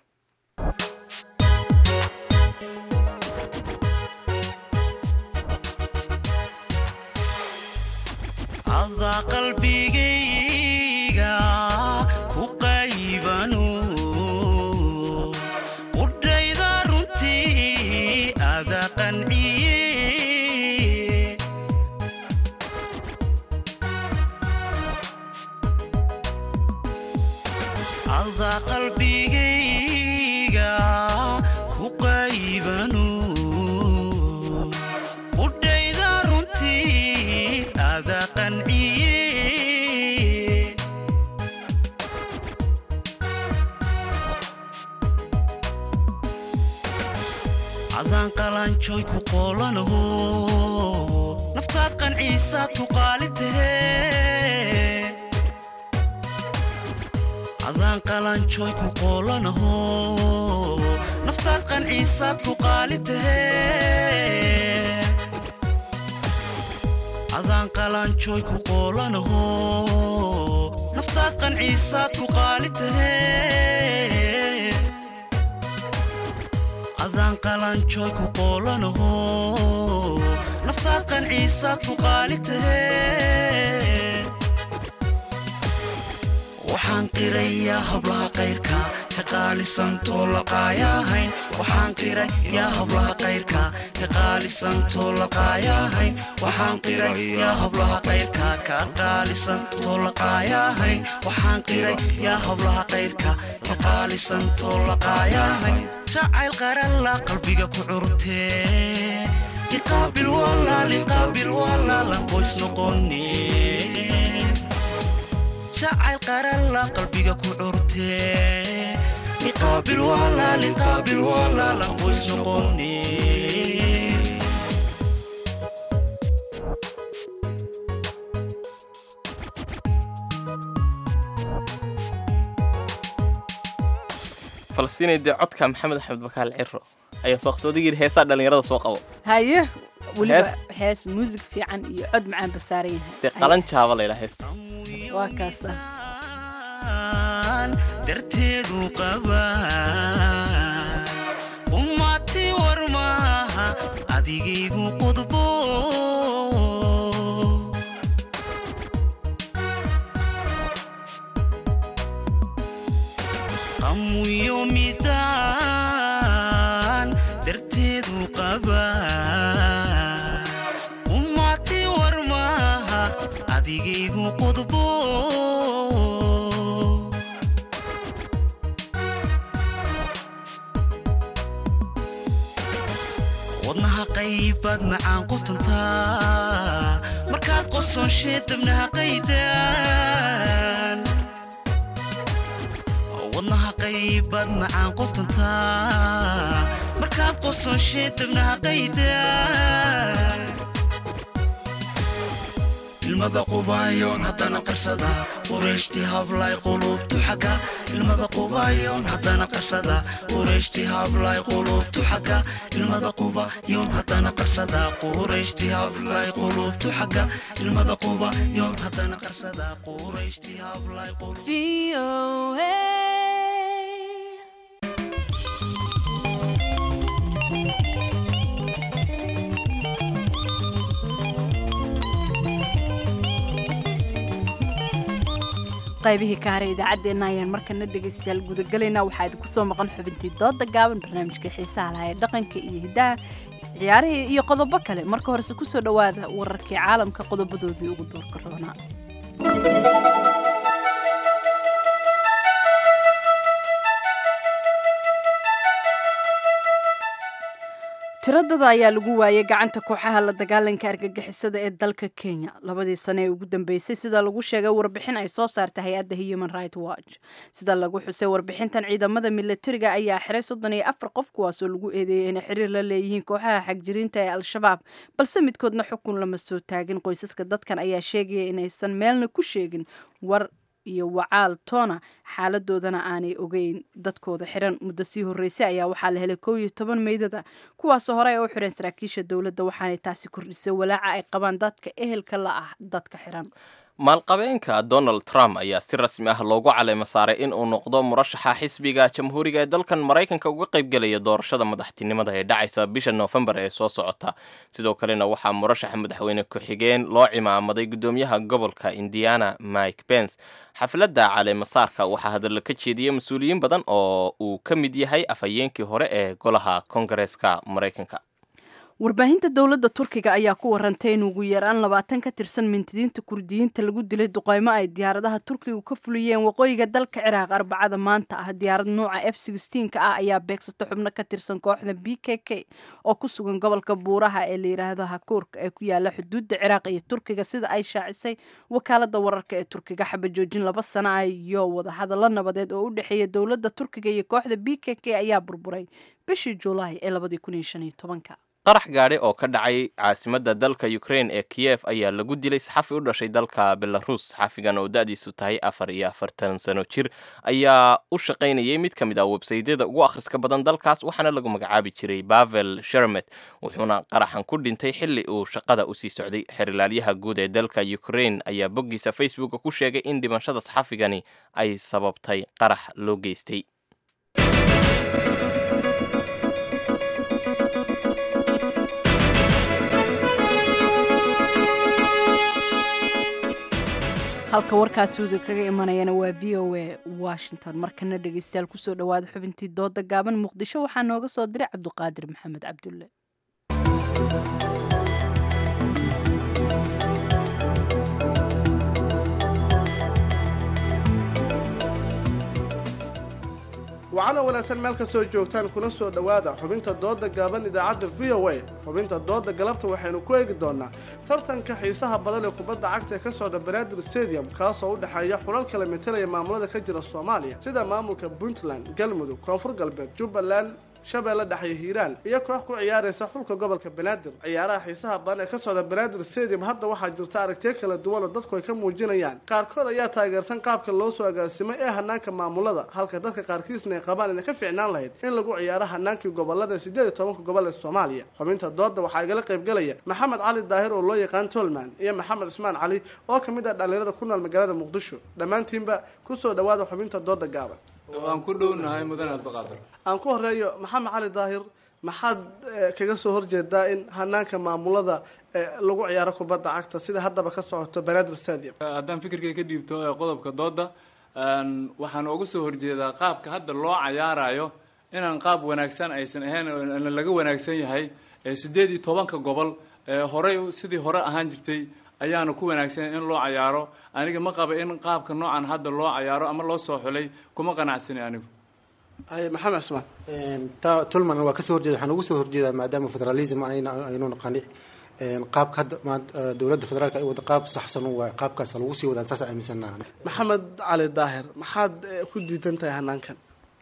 adaa qalbigayga ku qaybanu qudhayda runtii ada qanciye adaa qalbigayga ku qaybanu qudhayda runtii ada qanciye adaan qalanjoy ku qoolanaho naftaad qanciisaad ku qaali tahe adaan qalanjoy ku qoolanaho naftaad qanciisaad ku qaali tahe adaan qalanjoy ku qoolanaho naftaad qanciisaad ku qaali tahe adaan qalanjoy ku qoolanaho naftaad qanciisaad ku qaali tahe waxaan qirayaa hablaha qayrka ka qaalisantoo laqaayahayn waxaan qiray yaa hablaha qayrka ka qaalisantoo laqaayahayn waxaan qiray yaa hablaha qayrka ka qaalisantoo laqaayahayn waxaan qiray yaa hablaha qayrka ka qaalisantoo laqaayahayn jacayl qaralla qalbiga ku curtee liqaabil walaal liqaabil walaalan qoys noqonee jacayl qaralla qalbiga ku curtee liqaabil walaal liqaabil walaalan qoys noqonee falastiinay dee codka maxamed axmed bakaal ciro ayaa soo qabta odaygii heesaa dhalinyarada soo qabo haye weliba Hees- hees muusig fiican iyo cod macaan basaaran yahay dee qalan jaaba laydhaa heesta waa kaasa darteedu qabaa ummati war maaha adigaygu qudbo hamuyo midaan darteedu qabaa ummati war maaha adigaygu qodbo wadnaha qaybaad macaan qutantaa markaad qosonshee dabnaha qaydaan wadnaha qaybaad macaan qutantaa markaad qosonshee dabnaha qaydaan ilmada qubaayoon haddana qarsada qureeshti hablay qulubtu xagga ilmada qubaayoon haddana qarsada qureeshti hablay qulubtu xagga ilmada qubayoon haddana qarsada qureeshti hablay qulubtu xagga ilmada qubayoon haddana qarsada qureeshti hablay qaybihii ka haray idaacaddeenna ayaan markana dhegaystayaal gudagalaynaa waxaa idinku soo maqan xubintii dooda gaaban barnaamijka xiisaha lahaa ee dhaqanka iyo hiddaha ciyaarihii iyo qodobo kale marka horese kusoo dhowaada wararkii caalamka qodobadoodii ugu doorka roonaa tiradada ayaa lagu waayay gacanta kooxaha la dagaalanka argagixisada ee dalka kenya labadii sano ee ugu dambeysay sida lagu sheegay warbixin ay soo saartay hay-adda human right watch sida lagu xusay warbixintan ciidamada milatariga ayaa xiray soddon iyo afar qof kuwaasoo lagu eedeeyay inay xiriir la leeyihiin kooxaha xagjiriinta ee al-shabaab balse midkoodna xukun lama soo taagin qoysaska dadkan ayaa sheegaya inaysan meelna ku sheegin war iyo wacaal toona xaaladoodana aanay ogeyn dadkooda xiran muddo sii horreysay ayaa waxaa la helay kow iyo toban meydada kuwaasoo hore ay u xireen saraakiisha dowladda waxaanay taasi kordhisay walaaca ay qabaan dadka ehelka la ah dadka xiran maalqabeenka donald trump ayaa si rasmi ah loogu caleema saaray in uu noqdo murashaxa xisbiga jamhuuriga ee dalkan maraykanka uga qaybgelaya doorashada madaxtinimada ee dhacaysa bisha noofembar ee soo socota sidoo kalena waxaa murashaxa madaxweyne ku-xigeen loo cimaamaday guddoomiyaha gobolka indiana mike pence xafladda caleemasaarka waxaa hadalla ka jeediyey mas-uuliyiin badan oo uu ka mid yahay afhayeenkii hore ee golaha kongareeska maraykanka warbaahinta dowladda turkiga ayaa ku warantay in ugu yaraan labaatan ka tirsan mintidiinta kurdiyiinta lagu dilay duqeymo ay diyaaradaha turkiga ka fuliyeen waqooyiga dalka ciraaq arbacada maanta ah diyaarad nuuca f ka ah ayaa beegsata xubno ka tirsan kooxda b k k oo ku sugan gobolka buuraha ee la yidhaahdo hakuurka ee ku yaala xuduudda ciraaq iyo turkiga sida ay shaacisay wakaalada wararka ee turkiga xabajoojin laba sana ah iyo wadahadallo nabadeed oo u dhexeeya dowladda turkiga iyo kooxda b k k ayaa burburay bishii julaay ee labadii kun iyo shan iyo tobanka qarax gaadhi oo ka dhacay caasimadda dalka ukraine ee kiyef ayaa lagu dilay saxafi u dhashay dalka belarus saxafigan oo da-diisu tahay afar iyo afartan sano jir ayaa u shaqaynayay mid ka mid ah websaydyada ugu akhriska badan dalkaas waxaana lagu magacaabi jiray bavel shermet wuxuuna qaraxan ku dhintay xilli uu shaqada usii socday xerilaalyaha guud ee dalka ukraine ayaa boggiisa facebooka ku sheegay in dhimashada saxafigani ay sababtay qarax loo geystay halka warkaasi uda kaga imanayana waa v o a washington markana dhegeystayaal kusoo dhawaada xubintii dooda gaaban muqdisho waxaa nooga soo diray cabduqaadir maxamed cabdulle wacana wanaagsan meel kastoo joogtaan kuna soo dhowaada xubinta dooda gaaban idaacadda v o a xubinta dooda galabta waxaynu ku eegi doonaa tartanka xiisaha badan ee kubadda cagta ee ka socda banaadir stadium kaasoo u dhexeeya xulal kala metelaya maamulada ka jira soomaaliya sida maamulka puntland galmudug koonfur galbeed jubbaland shabeelle dhexe hiiraan iyo koox ku ciyaaraysa xulka gobolka banaadir ciyaaraha xiisaha badan ee ka socda banaadir stadium hadda waxaa jirta aragtiyo kala duwan oo dadku ay ka muujinayaan qaarkood ayaa taageersan qaabka loo soo agaasimay ee hanaanka maamulada halka dadka qaarkiisna ay qabaan inay ka fiicnaan lahayd in lagu ciyaaro hanaankii gobolada sideed iyo tobanka gobol ee soomaaliya xubinta dooda waxaa igala qaybgelaya maxamed cali daahir oo loo yaqaan tolman iyo maxamed cusmaan cali oo ka mid ah dhallinyarada ku nool magaalada muqdisho dhammaantiinba kusoo dhawaada xubinta dooda gaaban waan ku dhownahay mudan abdiqaadir aan ku horeeyo maxamed cali daahir maxaad kaga soo horjeedaa in hanaanka maamulada lagu ciyaaro kubadda cagta sida haddaba ka socoto banaadir stadium haddaan fikirkay ka dhiibto qodobka dooda waxaan uga soo horjeedaa qaabka hadda loo cayaarayo inaan qaab wanaagsan aysan ahayn oo laga wanaagsan yahay sideed iyo tobanka gobol horey sidii hore ahaan jirtay ayaana ku wanaagsan in loo cayaaro aniga ma qaba in qaabka noocan hadda loo cayaaro ama loo soo xulay kuma qanacsani anigu maxamed cusmaan ta tulman waa kasoo horjeeda waxaan ugu soo horjeedaa maadaama federalism ayna aynu naqani qaabka hadda dowladda federaalka ay wada qaab saxsan waa qaabkaas lagu sii wadaan saas aaminsanaha maxamed cali daahir maxaad ku diidan tahay hanaankan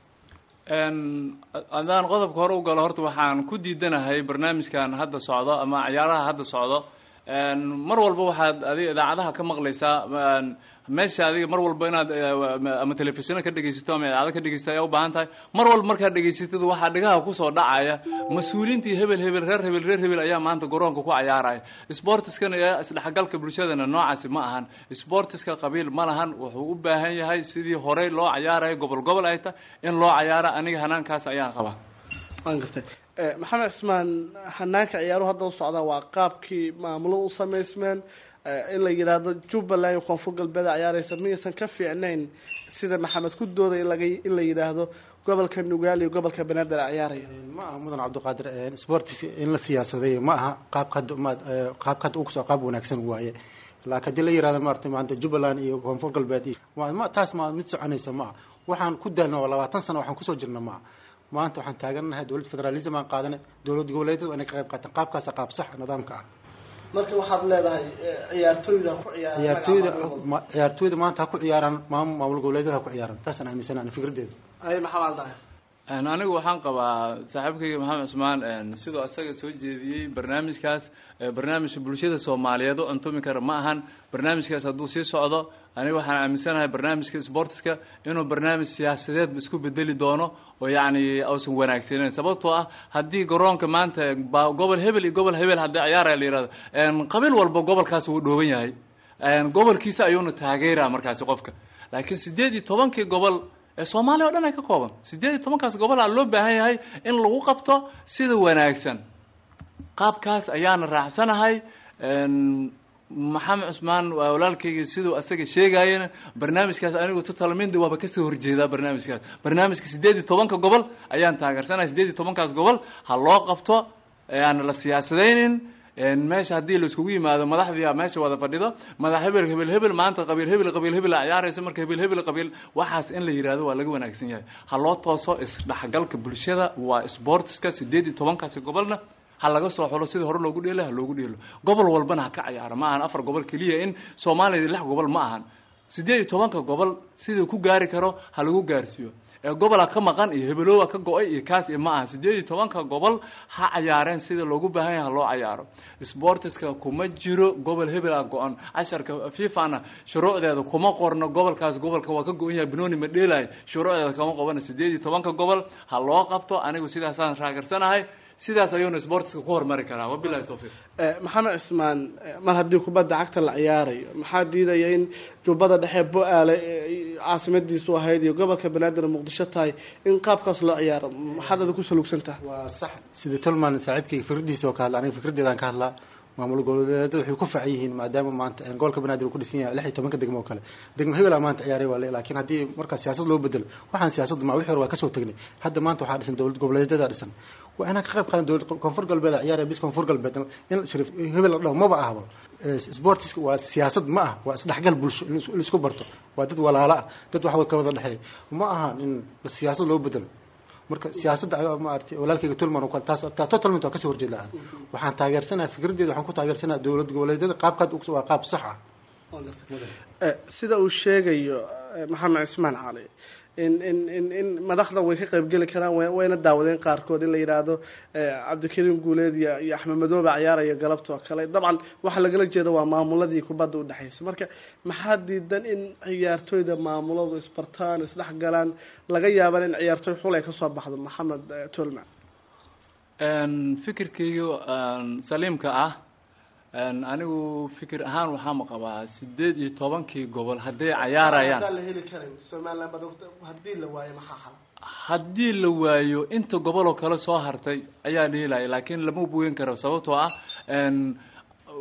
haddaan qodobka hore u galo horta waxaan ku diidanahay barnaamijkan hadda socdo ama ciyaaraha hadda socdo mar walba waxaad adiga idaacadaha ka maqlaysaa meesha adiga mar walba inaad ama telefishono ka dhegaysato ama idaacado ka dhegaysato ayaa u baahan tahay mar walba markaad dhegaysatid waxaa dhigaha kusoo dhacaya mas-uuliintii hebel hebel reer hebel reer hebel ayaa maanta garoonka ku cayaaraya sportiskana ee isdhexgalka bulshadana noocaasi ma ahan sportiska qabiil ma lahan wuxuu u baahan yahay sidii horey loo cayaarayo gobol gobol ay tahay in loo cayaara aniga hanaankaas ayaan qabaa waan gartay maxamed cismaan hanaanka ciyaaruhu hadda u socdaa waa qaabkii maamulo u samaysmeen in la yidhaahdo jubbaland iyo koonfur galbeed ciyaaraysa miyaysan ka fiicnayn sida maxamed ku dooday in la yidhaahdo gobolka nugaal iyo gobolka banaadir ciyaaraya ma aha mudan cabdiqaadir sportis in la siyaasaday ma aha qaabka hadda ma qaabka hadda ukusoo qaab wanaagsan waaye laakiin haddii la yihahdo maarata maanta jubbaland iyo koonfur galbeed iyo ma taas ma mid soconaysa ma aha waxaan ku daalna waa labaatan sano waxaan kusoo jirna ma aha maanta waxaan taagannahay dowlad federalism aan qaadanay dowlad goboleedyada waa inay ka qayb qaataan qaabkaasa qaab sax nidaamka ah marka waxaad leedahay ciyaartooyda ku ciyaartooyda ciyaartooyda maanta ha ku ciyaaraan maamul maamul goboleedyada ha ku ciyaaraan taasaan aaminsanaa fikraddeeda ay maxamed daahir anigu waxaan qabaa saaxiibkayga maxamed cusmaan sidoo isaga soo jeediyey barnaamijkaas barnaamijka bulshada soomaaliyeed u cuntumi kara ma ahan barnaamijkaas hadduu sii socdo aniga waxaan aaminsanahay barnaamijka sportiska inuu barnaamij siyaasadeedba isku bedeli doono oo yacni uusan wanaagsaneyn sababtoo ah haddii garoonka maanta gobol hebel iyo gobol hebel haddii ciyaaraya la yihahdo qabiil walba gobolkaas wuu dhooban yahay gobolkiisa ayuuna taageeraa markaasi qofka laakiin sideed iyo tobankii gobol ee soomaaliya o dhan ay ka kooban sideed iyo tobankaas gobolaa loo baahan yahay in lagu qabto sida wanaagsan qaabkaas ayaana raacsanahay maxamed cusmaan waa walaalkayga siduu asaga sheegayana barnaamijkaas anigu totalmindi waaba kasoo horjeedaa barnaamijkaas barnaamijka sideed iyo tobanka gobol ayaan taageersanahay sideed iyo tobankaas gobol ha loo qabto aan la siyaasadaynin meesha haddii la iskugu yimaado madaxdii meesha wada fadhido madax hebel hebel hebel maanta qabiil hebel qabiil hebel a ciyaaraysa marka hebel hebel qabiil waxaas in la yihahdo waa laga wanaagsan yahay ha loo tooso isdhexgalka bulshada waa sportiska sideed iyo tobankaasi gobolna ha laga soo xulo sidii hore loogu dheelo ha loogu dheelo gobol walbana ha ka ciyaaro ma ahan afar gobol keliya in soomaaliya lix gobol ma ahan sideed iyo tobanka gobol siduu ku gaari karo ha lagu gaarsiiyo ee gobola ka maqan iyo hebeloowa ka go-ay iyo kaas iyo ma aha sideed iyo tobanka gobol ha cayaareen sida loogu baahan yahay ha loo cayaaro sportiska kuma jiro gobol hebel a go-an casharka fifana shuruucdeeda kuma qorno gobolkaas gobolka waa ka go-an yahay banooni ma dheelay shuruucdeeda kama qabana sideed iyo tobanka gobol ha loo qabto anigu sidaasaan raagersanahay sidaas ayuuna sportiska ku hormari karaa wabilahi towfiiq maxamed cismaan mar haddii kubadda cagta la ciyaarayo maxaa diidaya in jubbada dhexe bo-aale caasimadiisu ahayd iyo gobolka banaadir muqdisho tahay in qaabkaas loo ciyaaro maxaad ada ku salugsan tahay waa sax sida tolman saaxiibkayga fikradiisa oo ka hadla aniga fikraddeedaan ka hadlaa maamul goboleedyada waxay ku facan yihiin maadaama maanta gobolka banaadir uu ku dhisan yahay lix iyo tobanka degmo oo kale degmo hebel maanta ciyaaray waa le laakiin haddii markaa siyaasad loo bedelo waxaan siyaasadda ma wixii hore waa kasoo tegnay hadda maanta waxaa dhisan dowlad goboleedyada dhisan waa inaan ka qayb qaadan dowlad koonfur galbeed ciyaaraya bis koonfur galbeed in shariif hebel la dhaho maba ahba sportiska waa siyaasad ma ah waa isdhexgal bulsho in isku barto waa dad walaalo ah dad wax ka wada dhexeeya ma aha in siyaasad loo bedelo marka siyaasadda maaragtay walaalkayga tulman oo kale taas taa totalment waa kasoo horjeed lahaa waxaan taageersanaha fikraddeeda waxaan ku taageersanaha dowlad goboleedyada qaabkaad waa qaab sax ah sida uu sheegayo maxamed cismaan cali in in in in madaxdan way ka qaybgeli karaan wayna daawadeen qaarkood in la yidhaahdo cabdikariim guuleed iyo iyo axmed madoobe ciyaaraya galabtoo kale dabcan waxaa lagala jeeda waa maamuladii kubadda udhexaysa marka maxaa diidan in ciyaartooyda maamuladu isbartaan isdhex galaan laga yaaban in ciyaartooy xul ay kasoo baxdo maxamed tolman fikirkayga saliimka ah anigu fikir ahaan waxaama qabaa sideed iyo tobankii gobol hadday cayaarayaan haddii la waayo inta goboloo kale soo hartay ayaa la helaya laakiin lama bugen karo sababtoo ah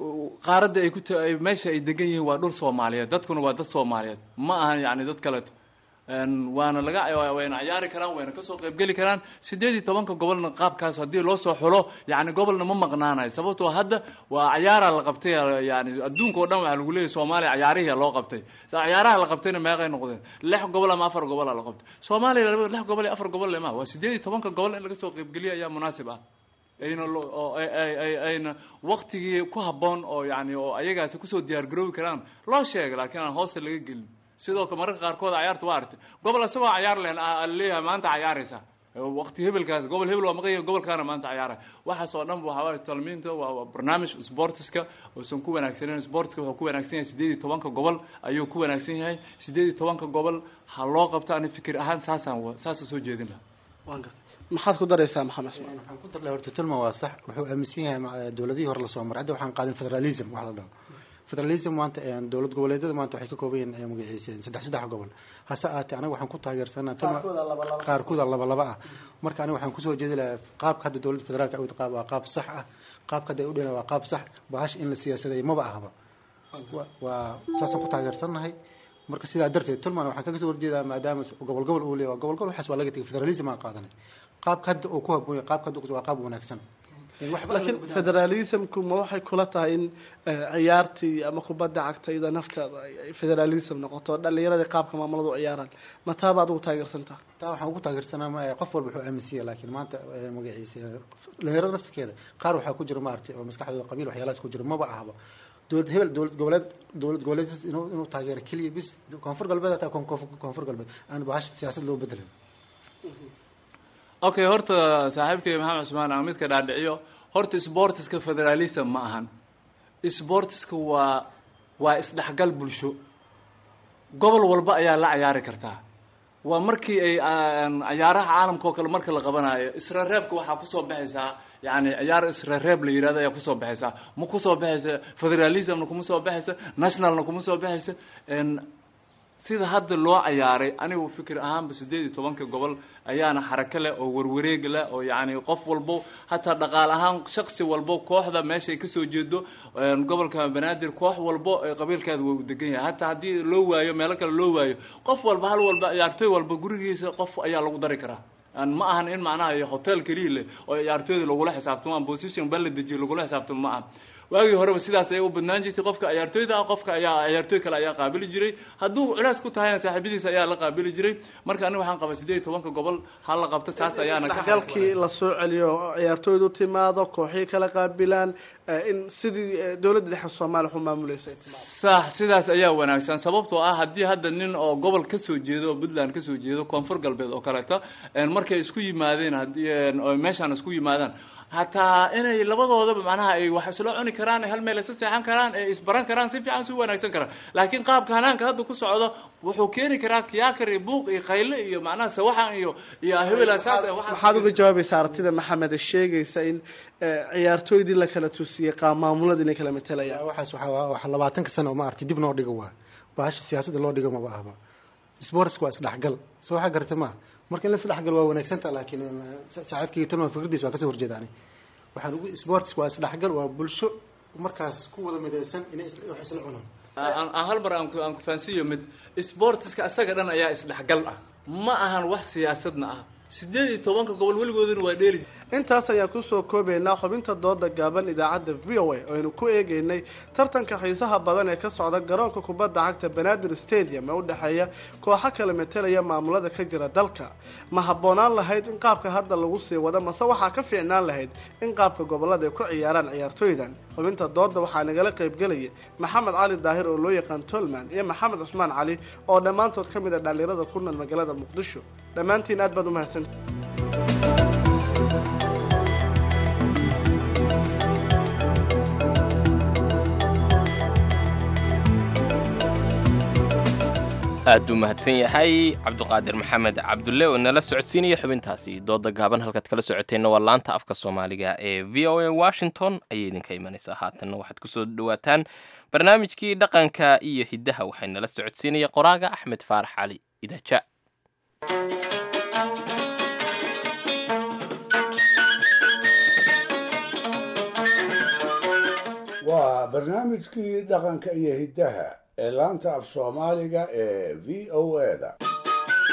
qaaradda ay ku meesha ay degan yihiin waa dhul soomaaliyeed dadkuna waa dad soomaaliyeed ma ahan yani dad kaleeto waana laga wayna cayaari karaan wayna kasoo qaybgeli karaan sideed iyo tobanka gobolna qaabkaas haddii loo soo xulo yani gobolna ma maqnaanayo sababtoo hadda waa cayaaraa la qabtay yani adduunka oo dhan waxaa lagu leeyahy soomaaliya cayaarihii loo qabtay cayaaraha la qabtayna meeqay noqdeen lix gobol ama afar gobol la qabtay soomaaliya lix gobol iyo afar gobol lema waa sideed iyo tobanka gobol in laga soo qaybgeliya ayaa munaasib ah ayna oo ayna waktigii ku habboon oo yani oo ayagaasi kusoo diyaar garoobi karaan loo sheegay laakiin aan hoosta laga gelin sidoo kale mararka qaarkood cayaarta waa artay gobol isagoo cayaar leen leeyahay maanta cayaaraysa waqti hebelkaas gobol hebel waa maqanya gobolkaana maanta cayaara waxaas oo dhan waxaa waaye talmiinta waa barnaamij sportiska uusan ku wanaagsaneyn sportiska wuxuu ku wanaagsan yahay sideed iyo tobanka gobol ayuu ku wanaagsan yahay sideed iyo tobanka gobol ha loo qabto ani fikir ahaan saasaan saasa soo jeedin lahaa waan gartay maxaad ku daraysaa maxamed waxaan ku darlay horta tulma waa sax wuxuu aaminsan yahay dowladihii hore lasoo maray hadda waxaan qaadin federalism wax la dhaho federalism maanta dowlad goboleedyada maanta waxay ka kooban yihiin magaciisa saddex saddex gobol hase ahaatee anaga waxaan ku taageersanaa qaarkooda laba laba ah marka aniga waxaan kusoo jeedi lahaa qaabka hadda dowladda federaalka awd qaab waa qaab sax ah qaabka hadda ay u dhina waa qaab sax bahash in la siyaasaday maba ahba waa saasaan ku taageersannahay marka sidaa darteed tulman waxaan kaga soo horjeedaa maadaama gobol gobol uu leeyahay gobol gobol waxaas waa laga tegay federalism aan qaadanay qaabka hadda uu ku habboon yahay qaabka hadda waa qaab wanaagsan laakiin federalismku ma waxay kula tahay in ciyaartii ama kubadda cagta iyada nafteeda ay federalism noqoto dhalinyaradii qaabka maamuladu u ciyaaraan ma taa baad ugu taageersantaa taa waxaan ugu taageersanaa ma qof walba wuxuu aaminsan yahay laakiin maanta magaciisa dhalinyarada naftirkeeda qaar waxaa ku jira maaragtay oo maskaxdooda qabiil waxyaalahaas ku jira maba ahba dowlad hebel dowlad goboleed dowlad goboleed inuu inuu taageero keliya bis koonfur galbeed hataa koonfur galbeed aan bahash siyaasad loo bedelin okay horta saaxiibkay maxamed cusmaan aan midka dhaadhiciyo horta sportiska federalism ma ahan sportiska waa waa isdhexgal bulsho gobol walba ayaa la cayaari kartaa waa markii ay cayaaraha caalamka oo kale marka la qabanayo israreebka waxaa kusoo baxaysaa yani ciyaar israreeb la yirahdo ayaa kusoo baxaysaa ma kusoo baxaysa federalismna kuma soo baxaysa nationalna kuma soo baxaysa sida hadda loo cayaaray anigu fikir ahaanba sideed iyo tobanka gobol ayaana xarako leh oo warwareeg leh oo yacni qof walbo hataa dhaqaal ahaan shaksi walbo kooxda meeshay kasoo jeedo gobolka banaadir koox walbo qabiilkeeda waa u degan yahay hataa haddii loo waayo meelo kale loo waayo qof walba hal walba ciyaartooy walba gurigiisa qof ayaa lagu dari karaa ma ahan in macnaha hotel keliya leh oo ciyaartooyda lagula xisaabtamo ama position baa la dejiyo lagula xisaabtamo ma aha waagii horeba sidaas ayay u badnaan jirtay qofka ciyaartooyda ah qofka ayaa ciyaartooy kale ayaa qaabili jiray hadduu culays ku tahayna saaxiibadiisa ayaa la qaabili jiray marka aniga waxaan qabaa sideed iyo tobanka gobol ha la qabto saas ayaana isdhexgalkii la soo celiyo ciyaartooydu timaado kooxii kala qaabilaan in sidii dowladda dhexe soomaaliya waxu maamuleysay sax sidaas ayaa wanaagsan sababtoo ah haddii hadda nin oo gobol kasoo jeedo puntland kasoo jeedo koonfur galbeed oo kaleeto markay isku yimaadeen haddii meeshaan isku yimaadaan hataa inay labadoodaba macnaha ay wax isla cuni karaan hal meel isla seexan karaan ee isbaran karaan si fiican si wanaagsan karaan laakiin qaabka hanaanka hadda ku socdo wuxuu keeni karaa kiyaakar iyo buuq iyo qayle iyo macnaha sawaxan iyo iyo hebel maxaad uga jawaabaysaa aragtida maxamed ee sheegaysa in ciyaartooydii la kala tusiyey qaab maamulada inay kala matalayaan waxaas waxaa wax labaatanka sano oo ma arti dib noo dhigo waa bahasha siyaasadda loo dhigo maba ahba sportska waa isdhexgal soo waxaa gartay maaha marka in la isdhexgal waa wanaagsanta laakiin saaxiibkayga talman fikradiis waa kasoo horjeeda ani waxaan ugu sports waa isdhexgal waa bulsho markaas ku wada midaysan inay wax isla cunaan aan hal mar aan ku aan ku fahansiiyo mid sportiska isaga dhan ayaa isdhexgal ah ma ahan wax siyaasadna ah sideed iyo tobanka gobol weligooduna waa dheeli intaas ayaan kusoo koobaynaa xubinta dooda gaaban idaacadda v o a oo aynu ku eegeynay tartanka xiisaha badan ee ka socda garoonka kubadda cagta banaadir stadium ee u dhexeeya kooxo kala metelaya maamulada ka jira dalka ma habboonaan lahayd in qaabka hadda lagu sii wado mase waxaa ka fiicnaan lahayd in qaabka gobolada ay ku ciyaaraan ciyaartooydan xubinta dooda waxaa nagala qaybgelaya maxamed cali daahir oo loo yaqaan tolman iyo maxamed cusmaan cali oo dhammaantood ka mid a dhalinyarada ku nool magaalada muqdisho dhammaantiin aad baad umahadsan aad buu mahadsan yahay cabduqaadir maxamed cabdulle oo nala socodsiinaya xubintaasi dooda gaaban halkaad kala socoteenna waa laanta afka soomaaliga ee v o a washington ayay idinka imanaysaa haatanna waxaad kusoo dhawaataan barnaamijkii dhaqanka iyo hiddaha waxay nala socodsiinaya qoraaga axmed faarax cali idaja waa barnaamijkii dhaqanka iyo hiddaha ee laanta af soomaaliga ee v o a da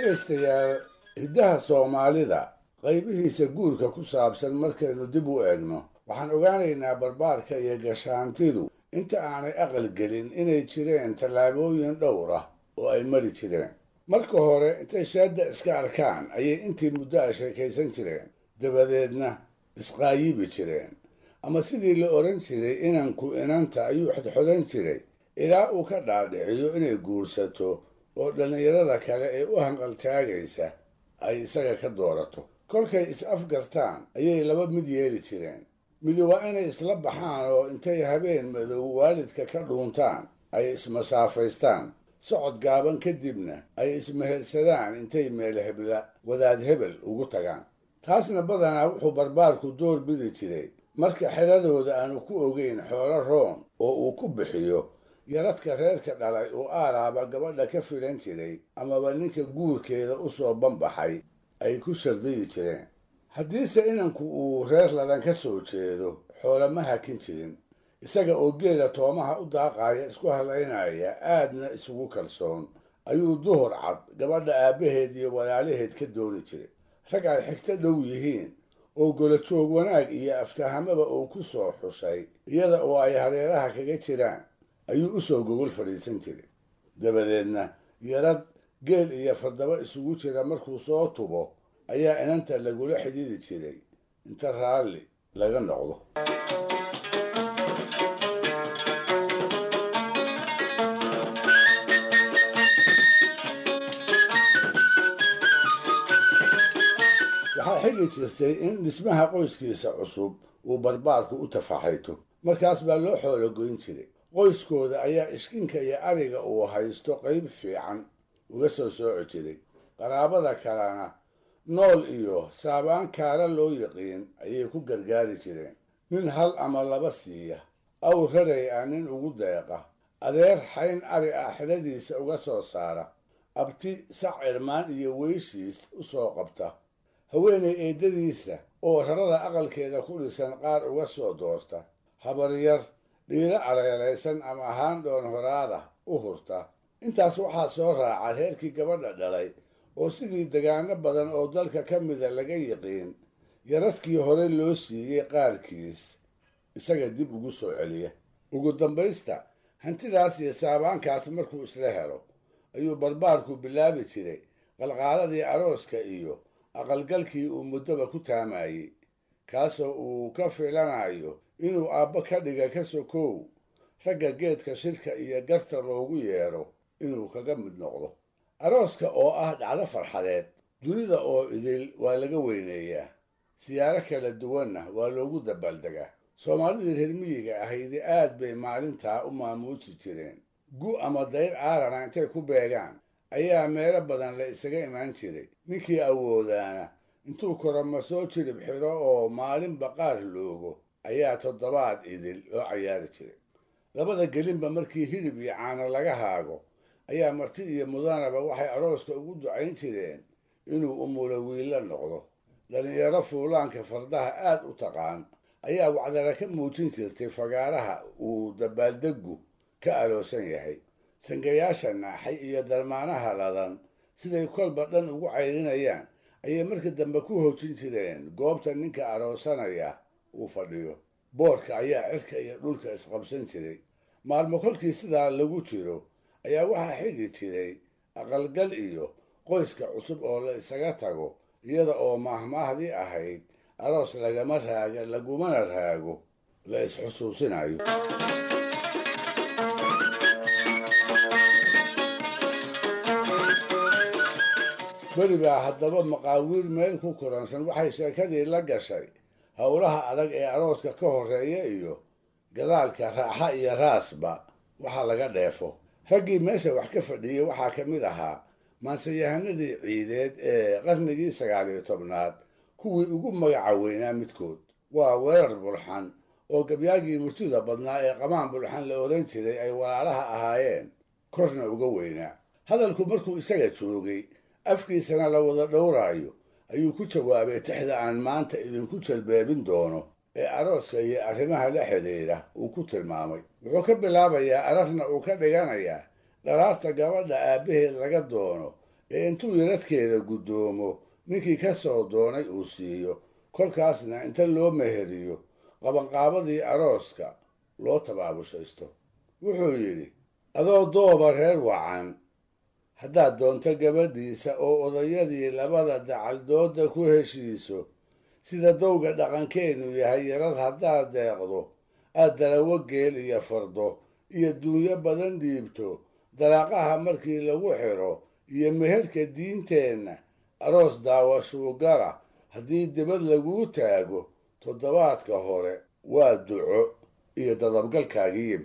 dhegaystayaal hiddaha soomaalida qaybihiisa guurka ku saabsan markaynu dib u eegno waxaan ogaanaynaa barbaarka iyo gashaantidu inta aanay aqal gelin inay jireen tallaabooyin dhowr ah oo ay mari jireen marka hore intay shaadda iska arkaan ayay intii muddo a sheekaysan jireen dabadeedna isqaayibi jireen ama sidii la odhan jiray inanku inanta ayuu xodxodan jiray ilaa uu ka dhaadhiciyo inay guursato oo dhallinyarada kale ee u hanqaltaagaysa ay isaga ka doorato kolkay is-afgartaan ayay laba mid yeeli jireen midi waa inay isla baxaan oo intay habeen madow waalidka ka dhuuntaan ay ismasaafaystaan socod gaaban kadibna ay ismehersadaan intay meel hebla wadaad hebel ugu tagaan taasna badanaa wuxuu barbaarku door bidi jiray marka xeradooda aanu ku ogeyn xoolo roon oo uu ku bixiyo yaradka reerka dhalay oo aaraaba gabadha ka filan jiray amaba ninka guurkeeda u soo banbaxay ay ku shardayi jireen haddiise inanku uu reer ladan ka soo jeedo xoolo ma hakin jirin isaga oo geela toomaha u daaqaaya isku halaynaya aadna isugu kalsoon ayuu duhur cad gabadha aabbaheed iyo walaalaheed ka dooni jiray rag ay xigto dhow yihiin oo golajoog wanaag iyo aftahamaba uu ku soo xushay iyada oo ay hareeraha kaga jiraan ayuu u soo gogol fadhiisan jiray dabadeedna yarad geel iyo fardaba isugu jira markuu soo tubo ayaa inanta lagula xidhiidi jiray inta raalli laga noqdo waxaa xigi jirtay in dhismaha qoyskiisa cusub uu barbaarku u tafaxayto markaas baa loo xoolo goyn jiray qoyskooda ayaa ishkinka iyo ariga uu haysto qayb fiican uga soo sooci jiray qaraabada kalena nool iyo saabaan kaara loo yiqiin ayay ku gargaari jireen nin hal ama laba siiya aw raray ah nin ugu deeqa adeer xayn ari ah xidhadiisa uga soo saara abti sac cirmaan iyo weyshiis u soo qabta haweenay eeddadiisa oo rarada aqalkeeda ku dhisan qaar uga soo doorta habaryar dhiilo areeraysan ama ahaan dhoon horaada u hurta intaas waxaa soo raaca reerkii gabadha dhalay oo sidii degaano badan oo dalka ka mida laga yiqiin yaradkii hore loo siiyey qaarkiis isaga dib ugu soo celiya ugu dambaysta hantidaas iyo saabaankaas markuu isla helo ayuu barbaarku bilaabi jiray qalqaaladii arooska iyo aqalgalkii uu muddoba ku taamayey kaasoo uu ka filanayo inuu aabbo ka dhiga ka sokow ragga geedka shirka iyo garta loogu yeedho inuu kaga mid noqdo arooska oo ah dhacdo farxadeed dunida oo idil waa laga weyneeyaa siyaaro kala duwanna waa loogu dabaaldegaa soomaalidii reer miyiga ahaydi aad bay maalintaa u maamuusi jireen gu ama dayr aarana intay ku beegaan ayaa meelo badan la isaga imaan jiray ninkii awoodaana intuu koroma soo jirib xidho oo maalinba qaar loogo ayaa toddobaad idil loo cayaari jiray labada gelinba markii hilib iyo caano laga haago ayaa marti iyo mudanaba waxay arooska ugu ducayn jireen inuu umulo wiilla noqdo dhallinyaro fuulaanka fardaha aad u taqaan ayaa wacdara ka muujin jirtay fagaaraha uu dabaaldeggu ka aloosan yahay sangayaasha naaxay iyo darmaanaha ladan siday kolba dhan ugu cayrinayaan ayay marka dambe ku hoojin jireen goobta ninka aroosanaya uu fadhiyo boorka ayaa cirka iyo dhulka isqabsan jiray maalmo kolkii sidaa lagu jiro ayaa waxaa xigi jiray aqalgal iyo qoyska cusub oo la isaga tago iyada oo maahmaahdii ahayd aroos lagama raaga lagumana raago la isxusuusinayo beri baa haddaba maqaawiir meel ku kulansan waxay sheekadii la gashay howlaha adag ee arooska ka horreeya iyo gadaalka raaxa iyo raasba waxa laga dheefo raggii meesha wax ka fadhiyey waxaa ka mid ahaa maanseyahanadii ciideed ee qarnigii sagaal iyo tobnaad kuwii ugu magaca weynaa midkood waa weerar bulxan oo gabyaagii murtida badnaa ee qamaan bulxan la odhan jiray ay walaalaha ahaayeen korna uga weynaa hadalku markuu isaga joogay afkiisana la wada dhowraayo ayuu ku jawaabay tixda aan maanta idinku jalbeebin doono ee arooska iyo arrimaha la xidhiidha uu ku tilmaamay wuxuu ka bilaabayaa ararna uu ka dhiganayaa dharaarta gabadha aabbaheed laga doono ee intuu yaradkeeda guddoomo ninkii ka soo doonay uu siiyo kolkaasna inta loo meheriyo qabanqaabadii arooska loo tabaabushaysto wuxuu yidhi adoo dooba reer wacan haddaad doonto gabadhiisa oo odayadii labada dacaldooda ku heshiiso sida dowga dhaqankeennu yahay yarad haddaad deeqdo aad dalawo geel iyo fardo iyo duunyo badan dhiibto dalaaqaha markii lagu xidho iyo meherka diinteenna aroos daawashuu gara haddii dibad laguu taago toddobaadka hore waa duco iyo dadabgalkaagiib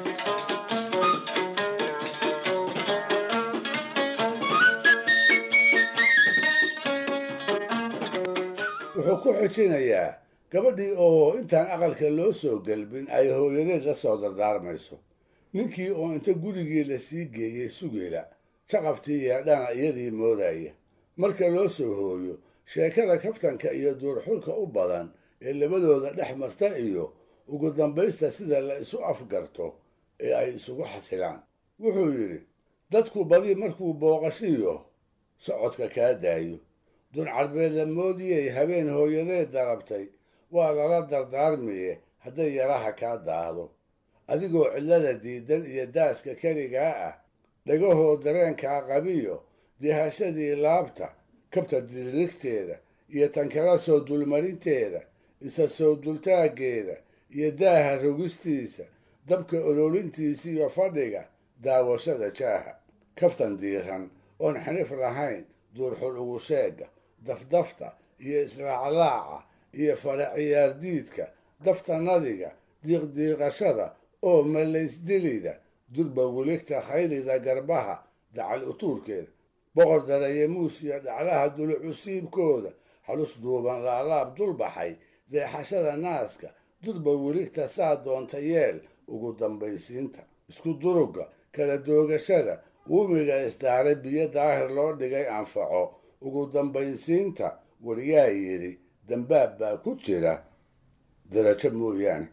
wuxuu ku xijinayaa gabadhii oo intaan aqalka loo soo gelbin ay hooyadeed la soo dardaarmayso ninkii oo inta gurigii la sii geeyey sugila jaqabtii yeedhana iyadii moodaya marka loo soo hooyo sheekada kaftanka iyo duurxulka u badan ee labadooda dhex marta iyo ugu dambaysta sida la isu afgarto ee ay isugu xasilaan wuxuu yidhi dadku badi markuu booqashiyo socodka kaa daayo dun carbeed la moodiyey habeen hooyadeed darabtay waa lala dardaarmiye hadday yaraha kaa daahdo adigoo cillada diidan iyo daaska keligaa ah dhagahoo dareenkaa qabiyo dihashadii laabta kabta diririgteeda iyo tankala soo dulmarinteeda isa soo dultaaggeeda iyo daaha rogistiisa dabka ololintiisa iyo fadhiga daawashada jaaha kaftan diiran oon xanif lahayn duurxul ugu sheega dafdafta iyo israaclaaca iyo fara ciyaardiidka dafta nadiga diiqdiiqashada oo malaysdilida durba weligta khaylida garbaha dacal utuurkeeda boqor darayamuus iyo dhaclaha dulucusiibkooda halus duuban laalaab dulbaxay deexashada naaska durba weligta saa doonta yeel ugu dambaysiinta isku durugga kala doogashada uumiga isdaaray biyo daahir loo dhigay anfaco ugu dambaysiinta waryaa yidhi dambaab baa ku jira darajo mooyaane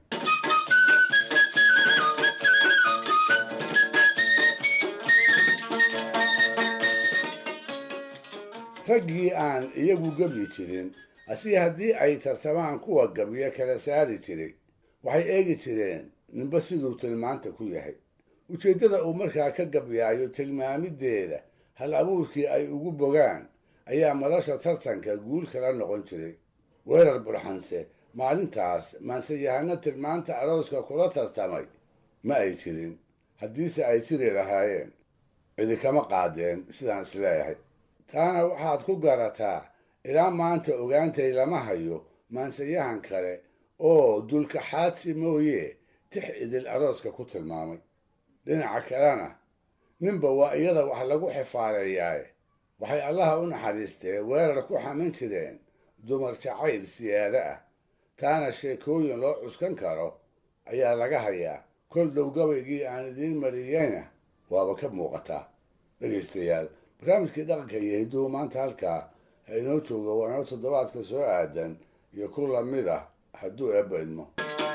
raggii aan iyagu gebyi jirin asi haddii ay tartamaan kuwa gabyo kala saari jiray waxay eegi jireen ninba siduu tilmaanta ku yahay ujeeddada uu markaa ka gabyaayo tilmaamiddeeda hal abuurkii ay ugu bogaan ayaa madasha tartanka guul kala noqon jiray weerar burxanse maalintaas maansayahano tilmaanta arooska kula tartamay ma ay jirin haddiise ay jiri lahaayeen cidi kama qaadeen sidaan isleeyahay taana waxaad ku garataa ilaa maanta ogaantay lama hayo maansayahan kale oo dulkaxaadsi mooye tix idil arooska ku tilmaamay dhinaca kalena ninba waa iyada wax lagu xifaareeyaaye waxay allaha u naxariistee weerar ku xamin jireen dumar jacayl siyaado ah taana sheekooyin loo cuskan karo ayaa laga hayaa kol dhow gabaygii aan idiin mariyeyna waaba ka muuqataa dhegaystayaal barnaamijkii dhaqanka iyo hidduhu maanta halkaa ha inoo jooga waa inoo toddobaadka soo aadan iyo ku lamid ah hadduu eebba idmo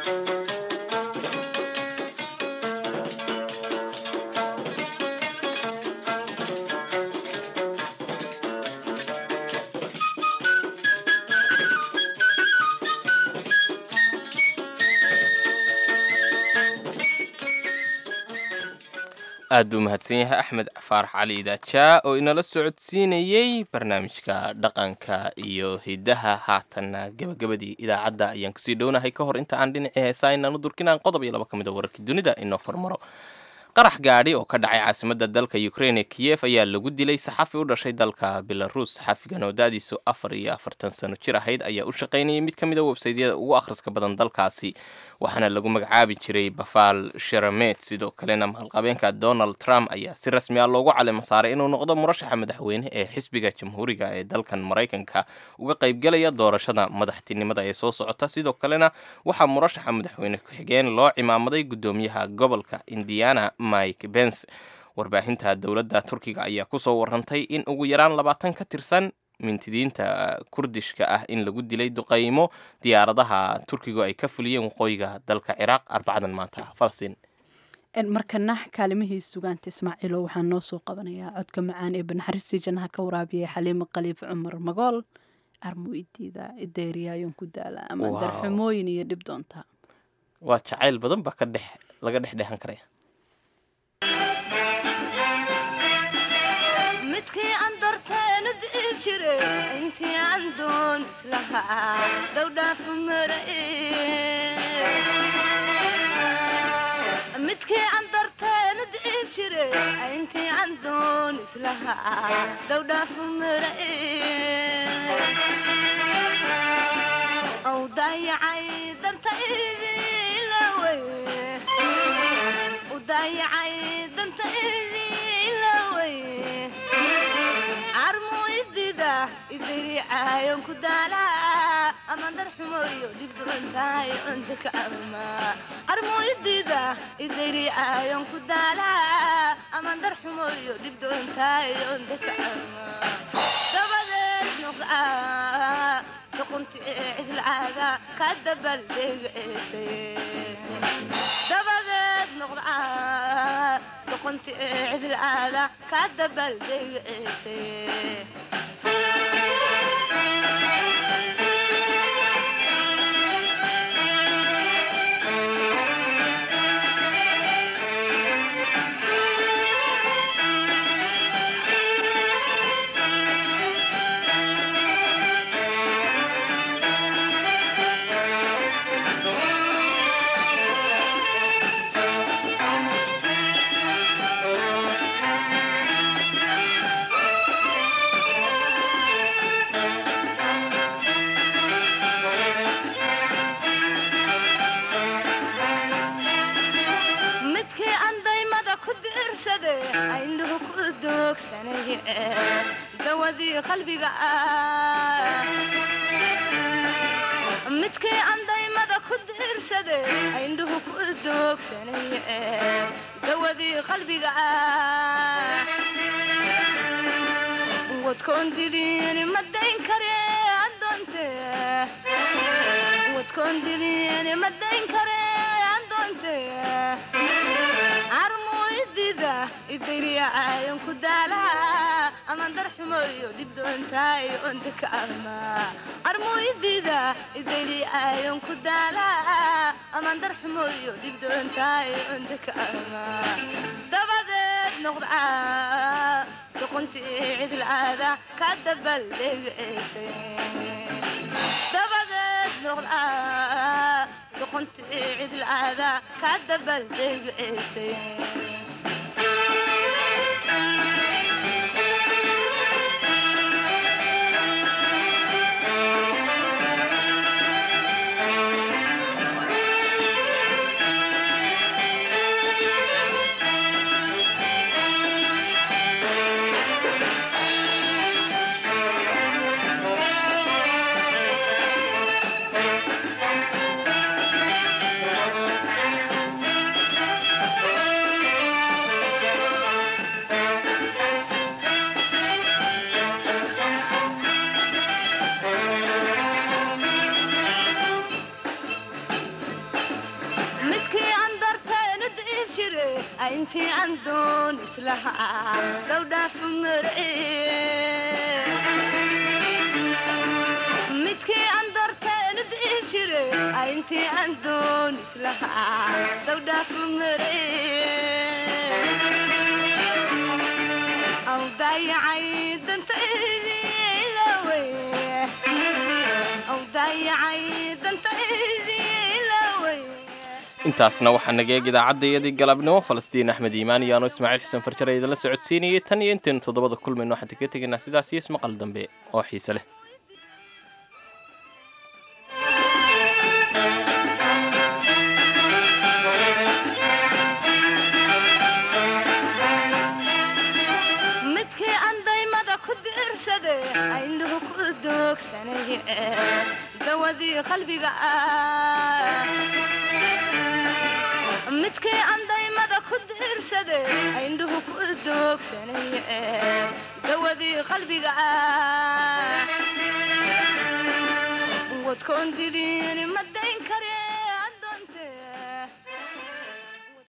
aad buu mahadsan yahay axmed faarax cali idaajaa oo inala socodsiinayey barnaamijka dhaqanka iyo hidaha haatanna gabagabadii idaacadda ayaan kusii dhownahay ka hor inta aan dhinacii heesaa inaanu durkinaan qodob iyo laba ka mid a wararkii dunida inoo hormaro qarax gaadhi oo ka dhacay caasimadda dalka ukraine ee kiyef ayaa lagu dilay saxafi u dhashay dalka belarus saxafigan oo da-diisu afar iyo afartan sano jir ahayd ayaa u shaqaynayay mid ka mid a websaydyada ugu akhriska badan dalkaasi waxaana lagu magacaabi jiray bafaal sheramet sidoo kalena maalqabeenka donald trump ayaa si rasmi ah loogu calema saaray inuu noqdo murashaxa madaxweyne ee xisbiga jamhuuriga ee dalkan maraykanka uga qaybgelaya doorashada madaxtinimada ee soo socota sidoo kalena waxaa murashaxa madaxweyne ku-xigeen loo cimaamaday guddoomiyaha gobolka indiana mike bens warbaahinta dowladda turkiga ayaa kusoo warantay in ugu yaraan labaatan ka tirsan mintidiinta kurdishka ah in lagu dilay duqaymo diyaaradaha turkigu ay ka fuliyeen waqooyiga dalka ciraaq arbacadan maanta falastiin markana kaalimihii sugaanta ismaaciilo waxaan noo soo qabanayaa codka macaan ee banaxariistii jannaha ka waraabiyay xaliimo khaliif cumar magool armu idiida ideeriyaayon ku daala ama Wow. darxumooyin iyo dhib doonta waa jacayl badan baa ka dhex laga dhex dheehan karaya midkii aan darteena di'i jire intii aan doon islahaa dowdhaafu marae midkii aan darteena di'i jire intii aan doon islahaa dowdhaafu marae ow daayacay danta idilawey u daayacay danta idilawey carmu idida idiricaayon ku daalaa ama darxumoyo dhibdhubantahay onta ka ama carmu idida idiricaayon ku daalaa ama darxumoyo dhibdhubantahay onta ka ama dabadeed noqdaa duqunti ee cidlcaada ka dabaldeegaeshay dabadeed noqdaa duqunti ee cidlcaada ka dabaldeegaesay midkii aan daymada ku diirsade aynuhu ku doogsanay dawadii qalbiga ah midkii aan daymada ku diirsade aynuhu ku doogsanay dawadii qalbiga ah wadkoon diliini ma dayn kare adoonte wadkoon diliini ma dayn kare adoonte carmu idida idiriyacaayon ku daalaa ama darxumoyo dhibdoontaay onta ka ama carmu idida idiriyacaayon ku daalaa ama darxumoyo dhibdoontaay onta ka ama dabadeed noqdaa duqunti cidlcaada ka dabaldhegaesay dabadeed noqdaa duqunti cidlcaada ka dabaldhegaesay midkii aan darteenu diib jire intii aan doon islahaa dowdhaafu mare midkii aan darteenu diib jire intii aan doon islahaa dowdhaafu mare aw daayacay danta idilawey aw daayacay danta idilawey intaasna waxaa naga eeg idaacaddaiyadii galabnimo falastiin axmed iimaan iyo ano ismaaciil xuseen farjare idinla socodsiinayay tan iyo intaynu toddobada kulmayno waxaan kaga tegaynaa sidaas iyo ismaqal dambe oo xiise leh midkii aan daymada ku diirsade aynuhu ku doogsanay dawadii qalbiga ah midkii aan daymada ku diirsade aynuhu ku doogsanay dawadii qalbiga ah wadkoon diliini ma